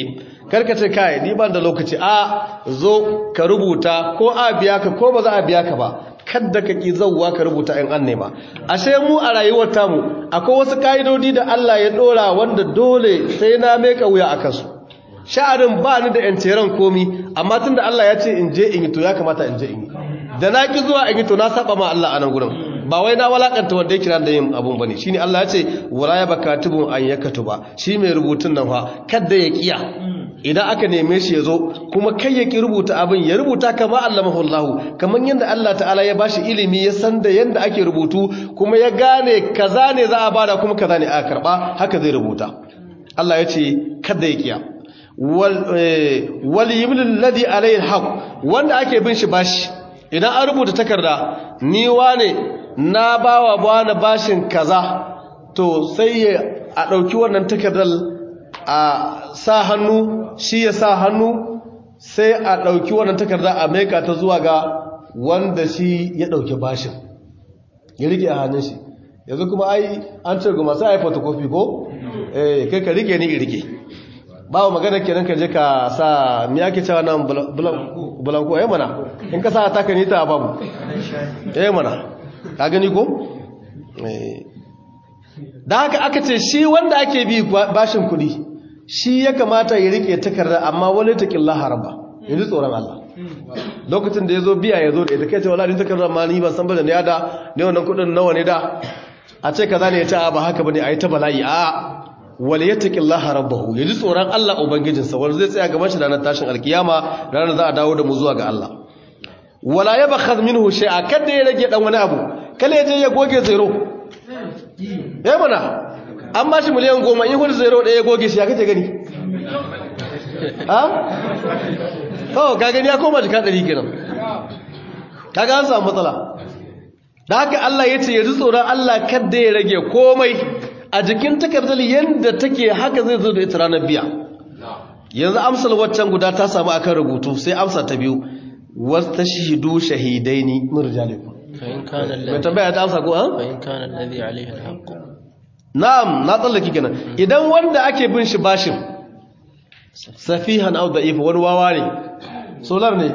karka ce kai ni ban da lokaci a zo ka rubuta ko a biya ka ko ba za a biya ka ba kadda ka ki zauwa ka rubuta in an nema ashe mu a rayuwar tamu akwai wasu ka'idodi da Allah ya dora wanda dole sai na meka wuya a kansu sha'arin ba ni da yanceren komi amma tunda Allah ya ce in je in yi to ya kamata in je in yi da na ki zuwa in yi to na saba ma Allah a nan gurin ba wai na walakanta wanda ya kira da yin abun bane shine Allah ya ce wala ya bakatubun an yakatuba shi mai rubutun nan fa kadda ya kiya idan aka neme shi ya zo kuma kai ya ki rubuta abin ya rubuta kama allamahu Allah kamar yadda Allah ta'ala ya bashi ilimi ya san da yadda ake rubutu kuma ya gane kaza ne za a bada kuma kaza ne a karba haka zai rubuta Allah ya ce kada ya kiya wal wal yimlil ladhi alayhi alhaq wanda ake bin shi bashi idan an rubuta takarda ni wane na bawa bana bashin kaza to sai a dauki wannan takardar a sa hannu shi ya sa hannu sai a ɗauki wannan takarda a maika ta zuwa ga wanda shi ya ɗauki bashin ya rike a hannun shi yanzu kuma ai an ce goma sai a yi fotokofi ko? eh kai ka rike ni rike ba magana kenan ka je ka sa mi ake cewa nan bulanko ya mana in ka sa ta ka nita babu ya mana ka gani ko? da haka aka ce shi wanda ake bi bashin kuɗi shi ya kamata ya rike takarda amma wani taƙin laharaba yanzu tsoron Allah lokacin da ya zo biya ya zo da ita kai ce wala ni takarda ma ni ban san ba da ne da ne wannan kuɗin nawa ne da a ce kaza ne ya ce a ba haka bane a yi ta bala'i a wal yattaqi Allah rabbahu yaji tsoron Allah ubangijinsa wanda zai tsaya gaban shi ranar tashin alkiyama ranar za a dawo da mu zuwa ga Allah wala yabkhaz minhu shay'a kada ya rage dan wani abu kale ya je ya goge zero ya mana an ba shi miliyan goma in hudu zero ɗaya ya goge shi ya kace gani ha? kawo ka gani ya koma jika ɗari kenan ka ga an samu matsala da haka Allah ya ce ya ji tsoron Allah kadda ya rage komai a jikin takardar yadda take haka zai zo da ita ranar biya yanzu amsar waccan guda ta samu akan rubutu sai amsa ta biyu wasu ta shahidu shahidai ni murjalikum فإن كان mai الذي tambaya ta amsa ko an? فإن كان الذي عليه الحق na'am na tsallaki kenan idan wanda ake bin shi bashin safihan aw da'if wani wawa ne solar ne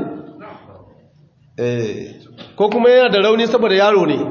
eh ko kuma yana da rauni saboda yaro ne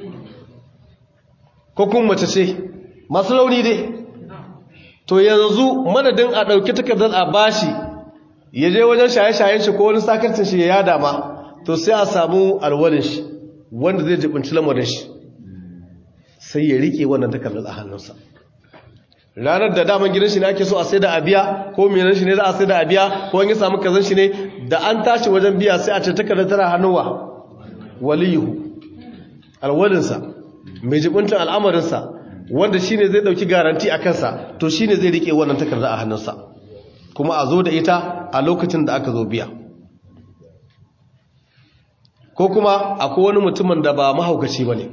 ko kuma mace ce masu rauni dai to yanzu madadin a ɗauki takardar a bashi ya je wajen shaye-shayen shi ko wani sakarcin shi ya yada ma to sai a samu alwalin shi wanda zai jibinci lamarin shi sai ya rike wannan takardar a hannunsa ranar da daman gidan shi ne ake so a sai da abiya ko menan shi ne za a sai da abiya ko wani samu kazan shi ne da an tashi wajen biya sai a ce takardar tana hannuwa waliyuhu alwalinsa mai jibintin al'amarinsa wanda shi ne zai ɗauki garanti a kansa to shi ne zai rike wannan takardar a hannunsa kuma a zo da ita a lokacin da aka zo biya ko kuma akwai wani mutumin da ba mahaukaci ba ne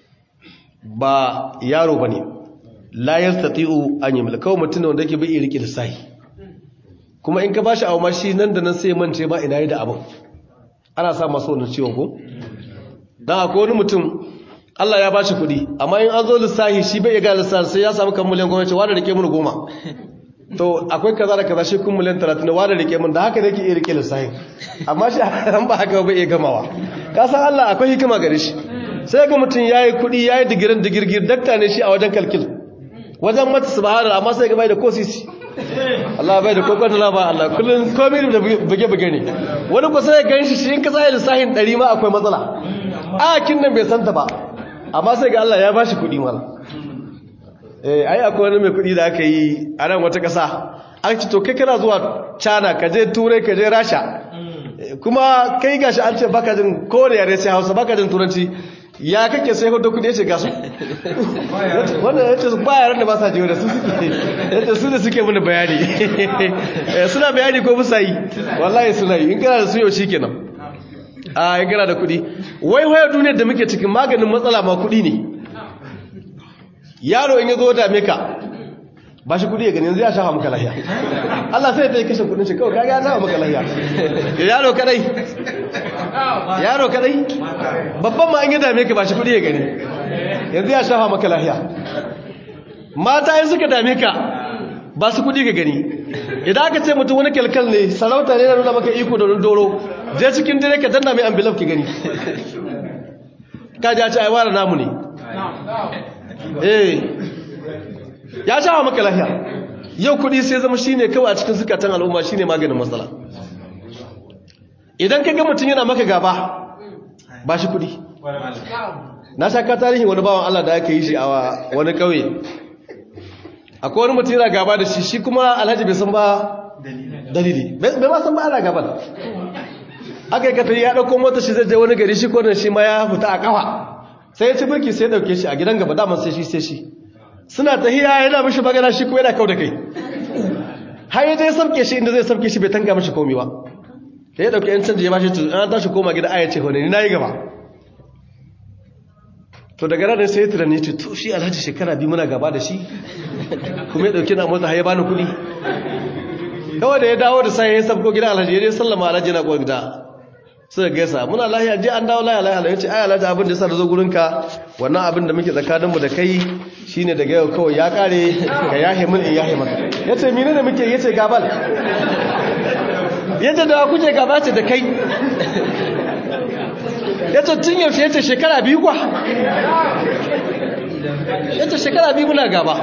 ba yaro ba ne layar tati'u an yi mulkawa mutum wanda yake bai rike lissahi kuma in ka ba shi abu ma shi nan da nan sai mance ba ina yi da abin ana sa masu wani ciwon ko don akwai wani mutum Allah ya ba shi kuɗi amma in an zo lissahi shi bai ga lissahi sai ya samu kan miliyan gwamnati wadda rike mun goma to akwai kaza da kaza shi kun miliyan talatin wadda rike mun da haka nake iya rike lissahi amma shi an ba haka bai iya gamawa ka san Allah akwai hikima gare shi sai ga mutum ya yi kuɗi ya yi digirin digirgir dakta ne shi a wajen kalkil wajen mata su bahara amma sai ga bai da kosisi Allah bai da kokon da ba Allah kullum komai da buge-buge ne wani kusa ya gan shi shi in ka sa lissahin ɗari ma akwai matsala a kin nan bai santa ba amma sai ga Allah ya ba shi kuɗi mala eh ai akwai wani mai kuɗi da aka yi a nan wata ƙasa an ci to kai kana zuwa China ka je Turai ka je Rasha kuma kai gashi an ce baka jin kowane yare sai Hausa baka jin Turanci ya kake sai hudu kudi ya ce gasu wanda ya ce ba yaran da ba sa jiyo da su suke ya ce su da suke mini bayani suna bayani ko musa yi wallahi suna yi in kana da su yau shi kenan a in kana da kudi wai waya duniyar da muke cikin maganin matsala ma kudi ne yaro in ya zo dame ka ba shi kudi ya gani yanzu ya shafa maka lahiya Allah sai ta yi kashe kudin shi kawai kaga ya shafa maka lahiya yaro kadai yaro kadai babban ma an yi dame ka ba shi kudi ya gani yanzu ya shafa maka lahiya mata yin suka dame ka ba su kudi ka gani idan aka ce mutum wani kyalkal ne sarauta ne na nuna maka iko da wani doro je cikin dire ka danna mai ambilaf ki gani ka ji a ce aiwara namu ne eh ya shawa maka lafiya yau kudi sai zama shine kawai a cikin zukatan al'umma shine maganin matsala idan ka ga mutum yana maka gaba ba shi kudi na shaka tarihin wani bawan Allah da aka yi shi a wani kauye akwai wani mutum yana gaba da shi shi kuma alhaji bai san ba dalili bai ma san ba ana gaban aka yi katari ya ɗauko mota shi zai je wani gari shi kwanan shi ma ya fita a kafa sai ya ci birki sai ya ɗauke shi a gidan gaba daman sai shi sai shi suna tahiya yana mishi magana shi kuma yana kau da kai har ya je samke shi inda zai samke shi bai tanka mishi komi ba da ya ɗauke yan canji ya bashi tuzu an tashi koma gida aya ce wani ni na yi gaba to daga ranar sai ya tunani ce to shi alhaji shekara biyu muna gaba da shi kuma ya ɗauke na motsa har ya bani kuɗi kawai da ya dawo da sai ya sabko gida alhaji ya je sallama alhaji na kowar gida suka gaisa muna lahiya je an dawo lahiya lahiya ya ce ai alhaji abin da yasa da zo gurinka wannan abin da muke tsakaninmu da kai shine daga yau kawai ya kare ka yahe min in yahe maka yace mene ne muke yace gabal yace da kuke gaba ce da kai yace tun yaushe yace shekara biyu kwa yace shekara biyu muna gaba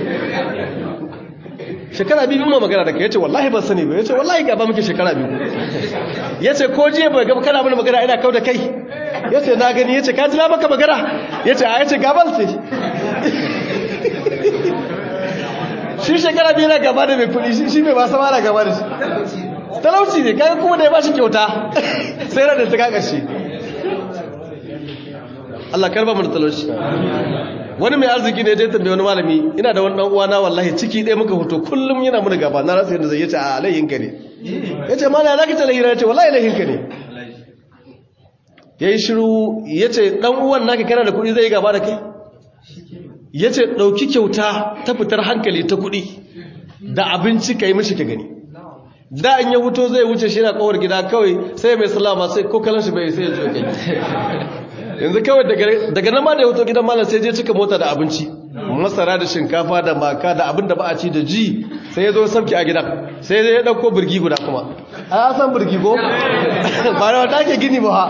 shekara biyu muna magana da kai yace wallahi ban sani ba yace wallahi gaba muke shekara biyu yace ko je ba gaba kana mana magana ina kau da kai yace na gani yace ka ji na maka magana yace a yace gabal ce shi shekara biyu na gaba da mai kuɗi shi mai ba sama na gaba da shi talauci ne kaga kuma da ya ba shi kyauta sai ranar ta kaka shi Allah karba mu da talauci wani mai arziki ne dai tambaye wani malami ina da wani dan uwana wallahi ciki ɗaya muka hoto kullum yana muni gaba na rasa yadda zai yace a laihin ka ne yace mallam zaka ta lahira yace wallahi laihin ka ne yayi shiru yace dan uwan naka kana da kuɗi zai gaba da kai yace dauki kyauta ta fitar hankali ta kuɗi da abinci kai mishi ka gani da in ya wuto zai wuce shi na kowar gida kawai sai mai sallama sai ko kalan shi bai sai ya zo kai yanzu kawai daga nan ma da ya wuto gidan malam sai je cika mota da abinci masara da shinkafa da maka da abin da ba a ci da ji sai ya zo sauki a gidan sai ya dauko birgi guda kuma a san birgi ko ba da wata ake gini ba ha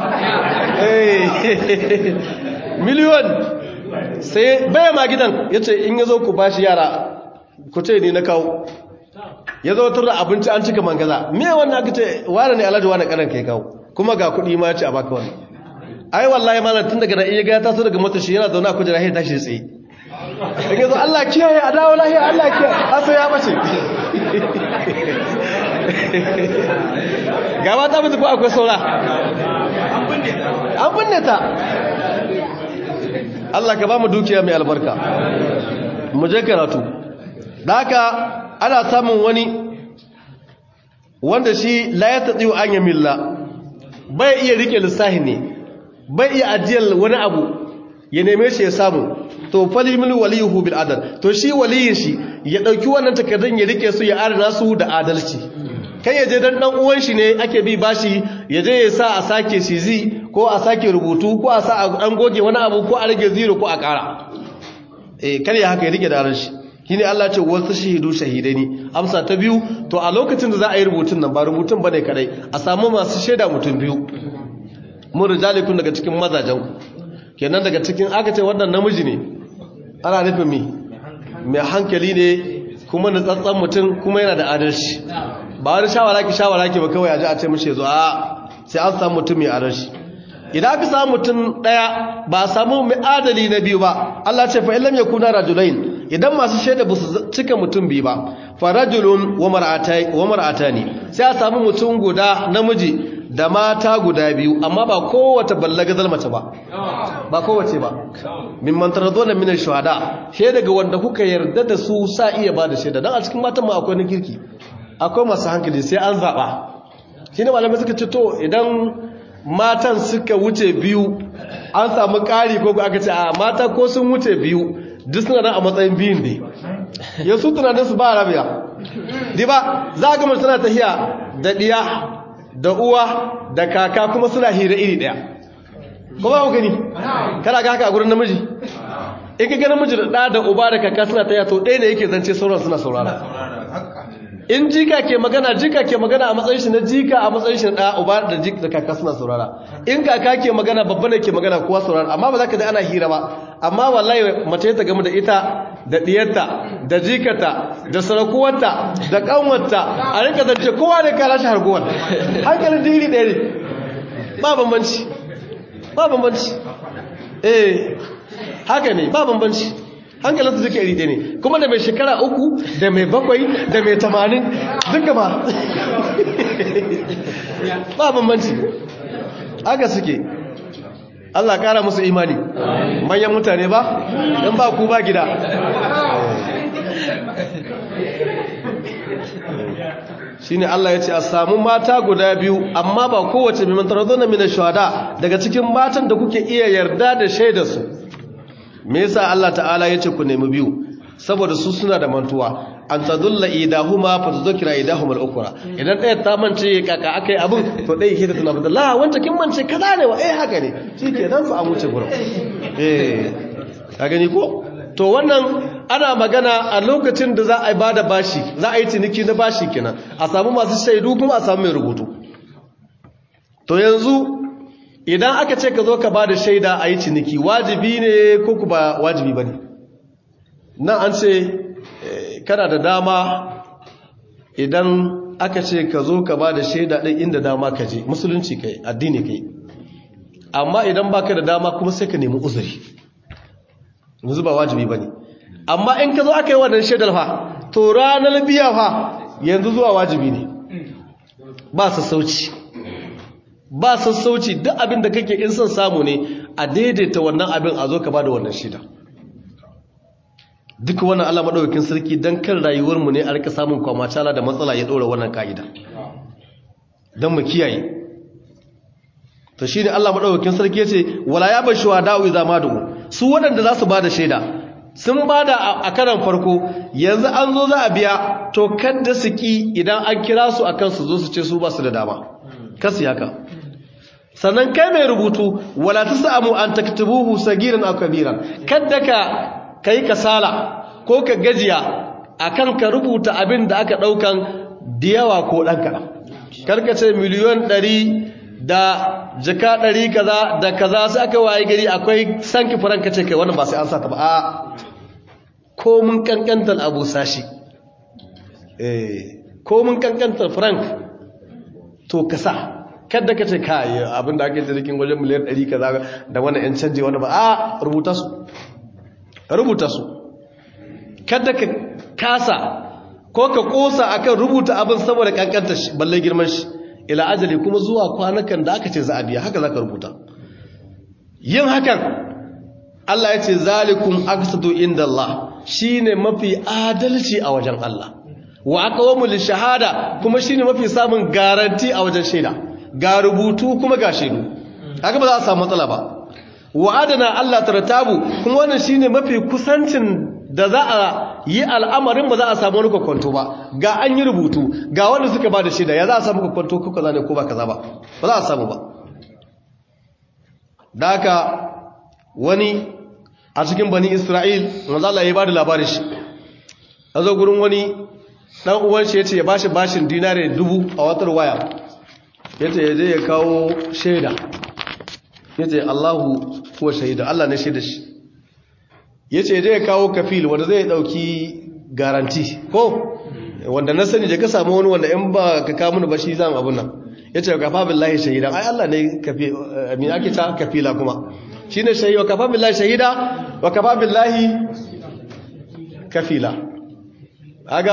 miliyon sai baya ma gidan ya ce in ya zo ku bashi yara ku ce ni na kawo ya zo turra abinci an cika mangaza me wannan aka ce wane ne alhaji wane kanan kai kawo kuma ga kuɗi ma ce a baka wani ai wallahi malam tun daga nan iya ga ya taso daga motar shi yana zaune a kujera sai tashi tsaye in yazo Allah kiyaye a dawo lahiya Allah kiyaye asa ya bace gaba ta mutu ko akwai saura an binne ta Allah ka ba mu dukiya mai albarka mu je karatu da haka ana samun wani wanda shi la ya tatsiyo an yi milla bai iya rike lissahi ne bai iya ajiyar wani abu ya neme shi ya samu to falimil waliyuhu bil adal to shi waliyin shi ya dauki wannan takardun ya rike su ya adana su da adalci kai ya je dan dan uwan shi ne ake bi bashi ya je ya sa a sake sizi ko a sake rubutu ko a sa an goge wani abu ko a rage zero ko a kara eh kar ya haka ya rike da adalci shine Allah ce wasu shahidu shahidai ne amsa ta biyu to a lokacin da za a yi rubutun nan ba rubutun bane kadai a samu masu shaida mutum biyu mun rijalikun daga cikin mazajen kenan daga cikin aka ce wannan namiji ne ana nufin mi mai hankali ne kuma na tsatsan mutum kuma yana da adalci ba wani shawara ki shawara ki ba kawai a ji a ce mishi zo a sai an samu mutum mai adalci idan aka samu mutum daya ba a samu mai adali na biyu ba Allah ce fa illam yakuna rajulain idan masu shaida ba su cika mutum biyu ba fa rajulun wa mar'atani sai a samu mutum guda namiji da mata guda biyu amma ba kowace ballagazal mace ba ba kowace ba min mantarazona min shuhada shaida ga wanda kuka yarda da su sa iya ba da shaida dan a cikin matan ma akwai na kirki akwai masu hankali sai an zaba shine malamai suka ce to idan matan suka wuce biyu an samu ƙari ko aka ce a mata ko sun wuce biyu duk suna nan a matsayin biyun ne ya su tunanin su ba rabiya di ba za a gama suna tahiya da ɗiya da uwa da kaka kuma suna hira iri ɗaya kuma ku gani kana ga haka a gurin namiji in ka ga namiji da ɗa da uba da kaka suna tahiya to ɗaya ne yake zance sauran suna saurara in jika ke magana jika ke magana a matsayin shi na jika a matsayin shi na uba da jika da kaka suna saurara in kaka ke magana babba ne ke magana kowa saurara amma ba za ka ji ana hira ba amma wallahi mace ta gamu da ita da diyarta da jikata da sarakuwarta da kanwarta a rinka zance kowa ne kala shi harguwar hankalin diri ɗaya ne ba bambanci ba bambanci eh haka ne ba bambanci hankalin su duka iri ɗaya ne kuma da mai shekara uku da mai bakwai da mai tamanin duka ba ba bambanci haka suke Allah kara musu imani manyan mutane ba don ba ku ba gida shine Allah ya ce a samu mata guda biyu amma ba kowace mai mantar zo na mina shahada daga cikin matan da kuke iya yarda da shaida su me yasa Allah ta'ala ya ce ku nemi biyu saboda su suna da mantuwa an tadulla idahuma fa tudhkira idahuma al-ukhra idan ɗaya ta mance kaka akai abin to ɗaya ke ta tuna da la wanda kin mance kaza ne wa eh haka ne shikenan fa a wuce gurin eh ka gani ko to wannan ana magana a lokacin da za a bada bashi za a yi ciniki na bashi kenan a samu masu shaidu kuma a samu mai rubutu to yanzu idan aka ce ka zo ka bada shaida a yi ciniki wajibi ne ko ku ba wajibi ba ne nan an ce kana da dama idan aka ce ka zo ka ba da shaida ɗin inda dama ka je musulunci kai addini kai amma idan baka da dama kuma sai ka nemi uzuri yanzu ba wajibi ba ne amma in ka zo aka yi wannan shaidar fa to ranar biya fa yanzu zuwa wajibi ne ba sassauci ba sassauci duk abin da kake in son samu ne a daidaita wannan abin a zo ka ba da wannan shaida duk wannan Allah madaukakin sarki dan kan rayuwarmu ne a rika samun kwamacala da matsala ya dora wannan kaida dan mu kiyaye to shine Allah madaukakin sarki yace wala ya bashu da'u idza madu su waɗanda za su bada shaida sun bada a karan farko yanzu an zo za a biya to kada su ki idan an kira su akan su zo su ce su ba su da dama kasu haka sannan kai mai rubutu wala tasamu an taktubuhu sagiran aw kabiran kada ka ka yi kasala ko ka gajiya akan ka rubuta abin da aka ɗaukan diyawa ko ɗan kaɗan karkace miliyon ɗari da jika ɗari kaza da kaza sai aka waye gari akwai sanki faranka ce kai wannan ba sai an sa ta ba a ko mun kankantar abu sashi ko mun kankantar frank to ka sa kadda ka ce kayi abinda ake jirgin wajen miliyan ɗari kaza da wani 'yan canje wani ba a rubuta su rubuta su kada ka kasa ko ka kosa akan rubuta abin saboda kankanta shi balle girman shi ila ajali kuma zuwa kwanakan da aka ce za a biya haka zaka rubuta yin hakan Allah ya ce zalikum aqsatu indallah shine mafi adalci a wajen Allah wa aqwamu shahada kuma shine mafi samun garanti a wajen shaida ga rubutu kuma ga shaidu haka ba za a samu matsala ba wa'adana Allah tartabu kuma wannan shine mafi kusancin da za a yi al'amarin ba za a samu wani kwakwanto ba ga an yi rubutu ga wanda suka ba da shida ya za a samu kwakwanto ko kaza ne ko ba kaza ba ba za a samu ba da haka wani a cikin bani isra'il manzo Allah ya ba da labarin shi a zo gurin wani dan uwan shi yace ya bashi bashin dinare dubu a watar waya yace ya je ya kawo shaida yace Allahu huwa shahida Allah ne shaida shi yace je ya kawo kafil wanda zai dauki garanti ko wanda na sani da ka samu wani wanda in ba ka kawo mun ba shi zan abun nan yace kafa billahi shahida ai Allah ne kafi me ake ta kafila kuma shine shahida kafa billahi shahida wa kafa billahi kafila aga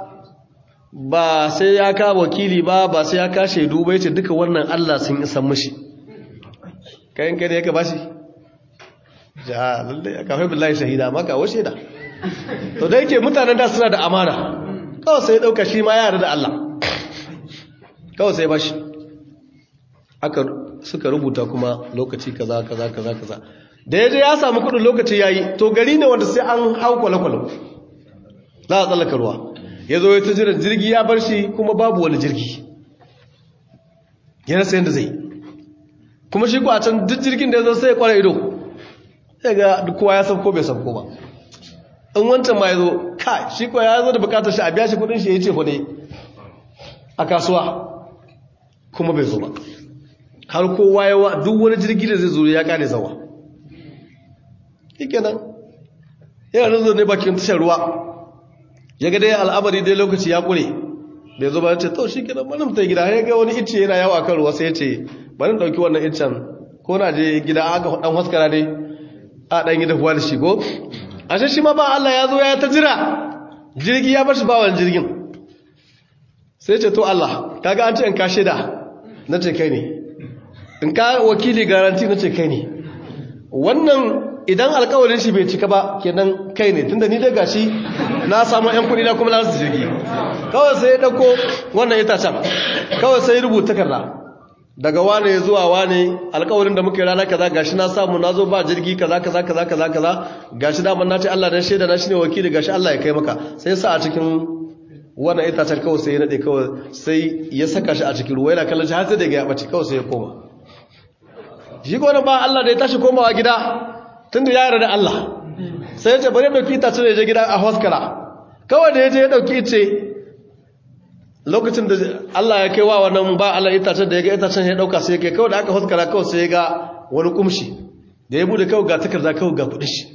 ba sai ya ka wakili ba ba sai ya ka shaidu ba yace duka wannan Allah sun isa mishi kayan kai ne ya ka bashi ja lalle ya kafa billahi shahida maka wa shaida to da yake mutanen da suna da amana kawai sai ya dauka shi ma ya da Allah kawai sai bashi aka suka rubuta kuma lokaci kaza kaza kaza kaza da yaje ya samu kudin lokaci yayi to gari ne wanda sai an hau kwale-kwale za a tsallaka ruwa ya zo ya ta jiran jirgi ya bar shi kuma babu wani jirgi yana sayan da zai kuma shi ko a can duk jirgin da ya zo sai ya kwara ido ya ga kowa ya sauko bai sauko ba in wancan ma ya zo kai shi ko ya zo da bukatar shi a biya shi kudin shi ya ce ne a kasuwa kuma bai zo ba har kowa yawa duk wani jirgi da zai zo ya kare zawa nan yana nan zo ne bakin tashar ruwa ya ga dai al'amari dai lokaci ya kure bai zo ba ya ce to shi kenan bari mu ta gida ya ga wani icce yana yawo akan ruwa sai ya ce bari dauki wannan iccen ko na je gida aka dan haskara dai a dan gida kuwa da shi ko ashe shi ma ba Allah ya zo ya ta jira jirgi ya bar shi ba wannan jirgin sai ce to Allah kaga an ce in ka shaida na ce kai ne in ka wakili garanti na ce kai ne wannan idan alkawarin shi bai cika ba kenan kai ne tunda ni dai gashi na samu yan kudi na kuma na su jirgi kawai sai ya dauko wannan itacen kawai sai rubuta takarda daga wane zuwa wane alkawarin da muka yi rana kaza gashi na samu na zo ba jirgi kaza kaza kaza kaza kaza gashi daman na ce Allah dan shaida na shine wakili gashi Allah ya kai maka sai sa a cikin wannan itacen kawai sai ya nade kawai sai ya saka shi a cikin ruwa yana kallon shi har sai da ya bace kawai sai ya koma shi ko ba Allah da ya tashi komawa gida tunda ya yarda da Allah sai ya ce bari mai fita ce je gida a hoskara kawai da ya je ya dauki ce lokacin da Allah ya kai wa wannan ba Allah itacen da ya ga itacen ya dauka sai ya kai kawai da aka hoskara kawai sai ya ga wani kumshi da ya bude kawai ga takarda kawai ga kudin shi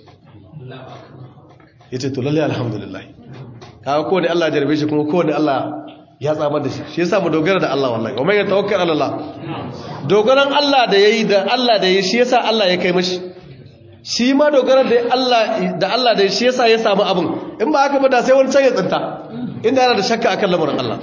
yace to lalle alhamdulillah kaga ko ne Allah ya jarbe shi kuma ko ne Allah ya tsamar da shi shi yasa mu dogara da Allah wallahi wa man yatawakkal ala Allah dogaran Allah da yayi da Allah da yayi shi yasa Allah ya kai mashi shi ma dogara da Allah da Allah da shi yasa ya samu abin in ba haka ba da sai wani can ya tsinta inda yana da shakka akan lamarin Allah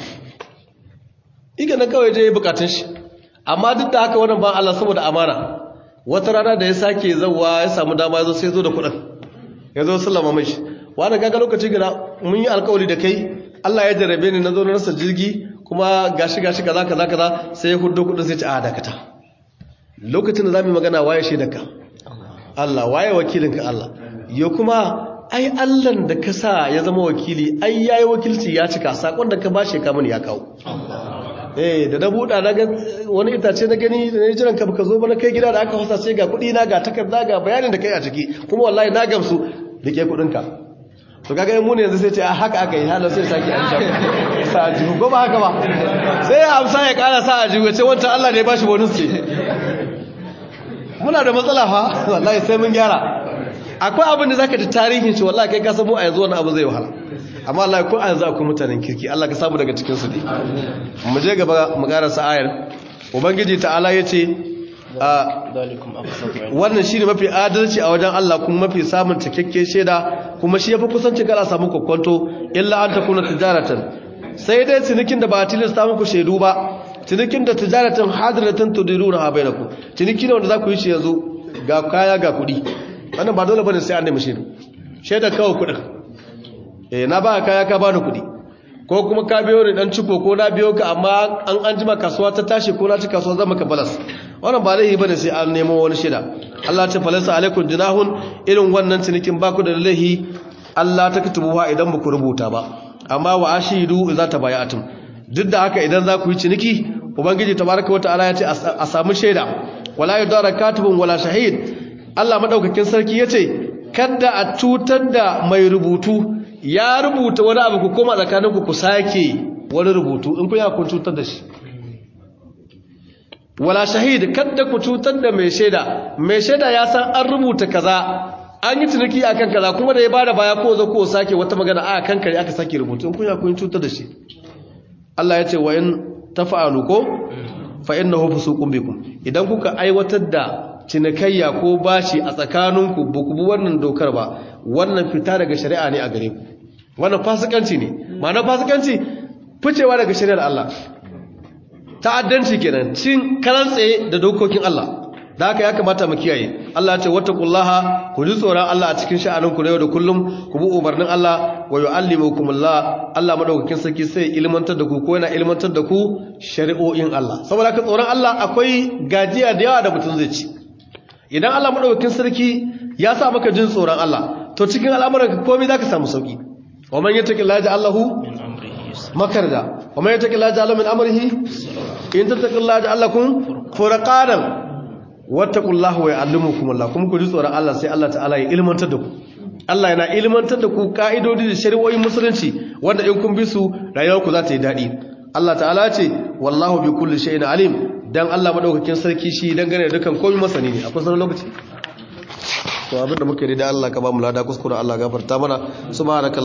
iga na kawai je bukatun shi amma duk da haka wannan ba Allah saboda amana wata rana da ya sake zawa ya samu dama ya zo sai zo da kuɗin ya zo sallama mai shi wani gaga lokaci gida mun yi alkawari da kai Allah ya jarabe ni na zo na rasa jirgi kuma gashi gashi kaza kaza kaza sai ya hudo kuɗin sai ce a dakata lokacin da za mu yi magana waye shaidarka Allah waye wakilinka Allah yo kuma ai Allahn da ka sa ya zama wakili ai yayi wakilci ya cika sakon da ka bashi ka mani ya kawo eh da na buɗa na ga wani itace na gani da ne jiran ka baka zo ba na kai gida da aka fasa sai ga kuɗi na ga takarda ga bayanin da kai a ciki kuma wallahi na gamsu rike kuɗin ka to kaga mu ne yanzu sai ce a haka aka yi halar sai sake an shafa sa ajihu ko ba haka ba sai ya amsa ya kara sa ajihu ya ce wancan Allah ne ya bashi bonus ce muna da matsala fa wallahi sai mun gyara akwai abin da zaka ji tarihin shi wallahi kai ka samu a yanzu wani abu zai wahala amma wallahi ko a yanzu akwai mutanen kirki Allah ka samu daga cikin su ne mu je gaba mu karasa ayar ubangiji ta'ala yace wannan shine mafi adalci a wajen Allah kuma mafi samun cikakken shaida kuma shi yafi kusancin kala samu kokonto illa an takuna tijaratan sai dai cinikin da ba tilasta muku shaidu ba cinikin da tijaratan hadiratan tudiruna ha bainakum ciniki ne wanda za ku yi shi yanzu ga kaya ga kuɗi wannan ba dole bane sai an nemi shaidu shaida kawai kuɗin eh na ba kaya ka bani kuɗi ko kuma ka biyo ni dan ciko ko na biyo ka amma an an jima kasuwa ta tashi ko na ci kasuwa zan maka balas wannan ba laifi bane sai an nemo wani shaida Allah ta falasa alaikum junahun irin wannan cinikin ba ku da laifi Allah ta kutubuwa idan ba ku rubuta ba amma wa ashidu idza tabayatum duk da haka idan za ku yi ciniki ubangiji tabaraka wataala ya ce a samu shaida wala yudara katibun wala shahid Allah madaukakin sarki yace kada a cutar da mai rubutu ya rubuta wani abu ku koma tsakaninku ku sake wani rubutu in kun ya kun cutar da shi wala shahid kada ku cutar da mai shaida mai shaida ya san an rubuta kaza an yi tunaki akan kaza kuma da ya bada baya ko zo ko sake wata magana a kan kare aka sake rubutu in kun ya kun cutar da shi Allah ya ce wa in tafa'alu ko fa innahu fusuqun bikum idan kuka aiwatar da cinikayya ko bashi a tsakaninku ba ku bi wannan dokar ba wannan fita daga shari'a ne a gare ku wannan fasikanci ne ma'ana fasikanci ficewa daga shari'ar Allah ta'addanci kenan cin karan tsaye da dokokin Allah da haka ya kamata mu kiyaye Allah ya ce wattaqullaha ku ji tsoron Allah a cikin sha'aninku na yau da kullum ku bi umarnin Allah wa yu'allimukumullah Allah madaukakin sarki sai ilmantar da ku ko yana ilmantar da ku shari'o'in Allah saboda haka tsoron Allah akwai gajiya da yawa da mutum zai ci idan Allah madaukakin sarki ya sa maka jin tsoron Allah to cikin al'amuran ka komai zaka samu sauki wa man yattaqillaha ja'alahu min amrihi yusra makarda wa man yattaqillaha ja'alahu min amrihi in tattaqillaha ja'alakum furqanan wattaqullaha wa ya'allimukumullah kuma ku ji tsoron Allah sai Allah ta'ala ya ilmantar da ku Allah yana ilmantar da ku ka'idodi da shari'o'in musulunci wanda in kun bi su rayuwarku za ta yi daɗi Allah ta'ala ce wallahu bi kulli shay'in alim dan Allah madaukakin sarki shi dangane da dukan komai masani ne akwai sanar lokaci to abinda muke da Allah ka ba mu lada kuskure Allah gafarta mana subhanaka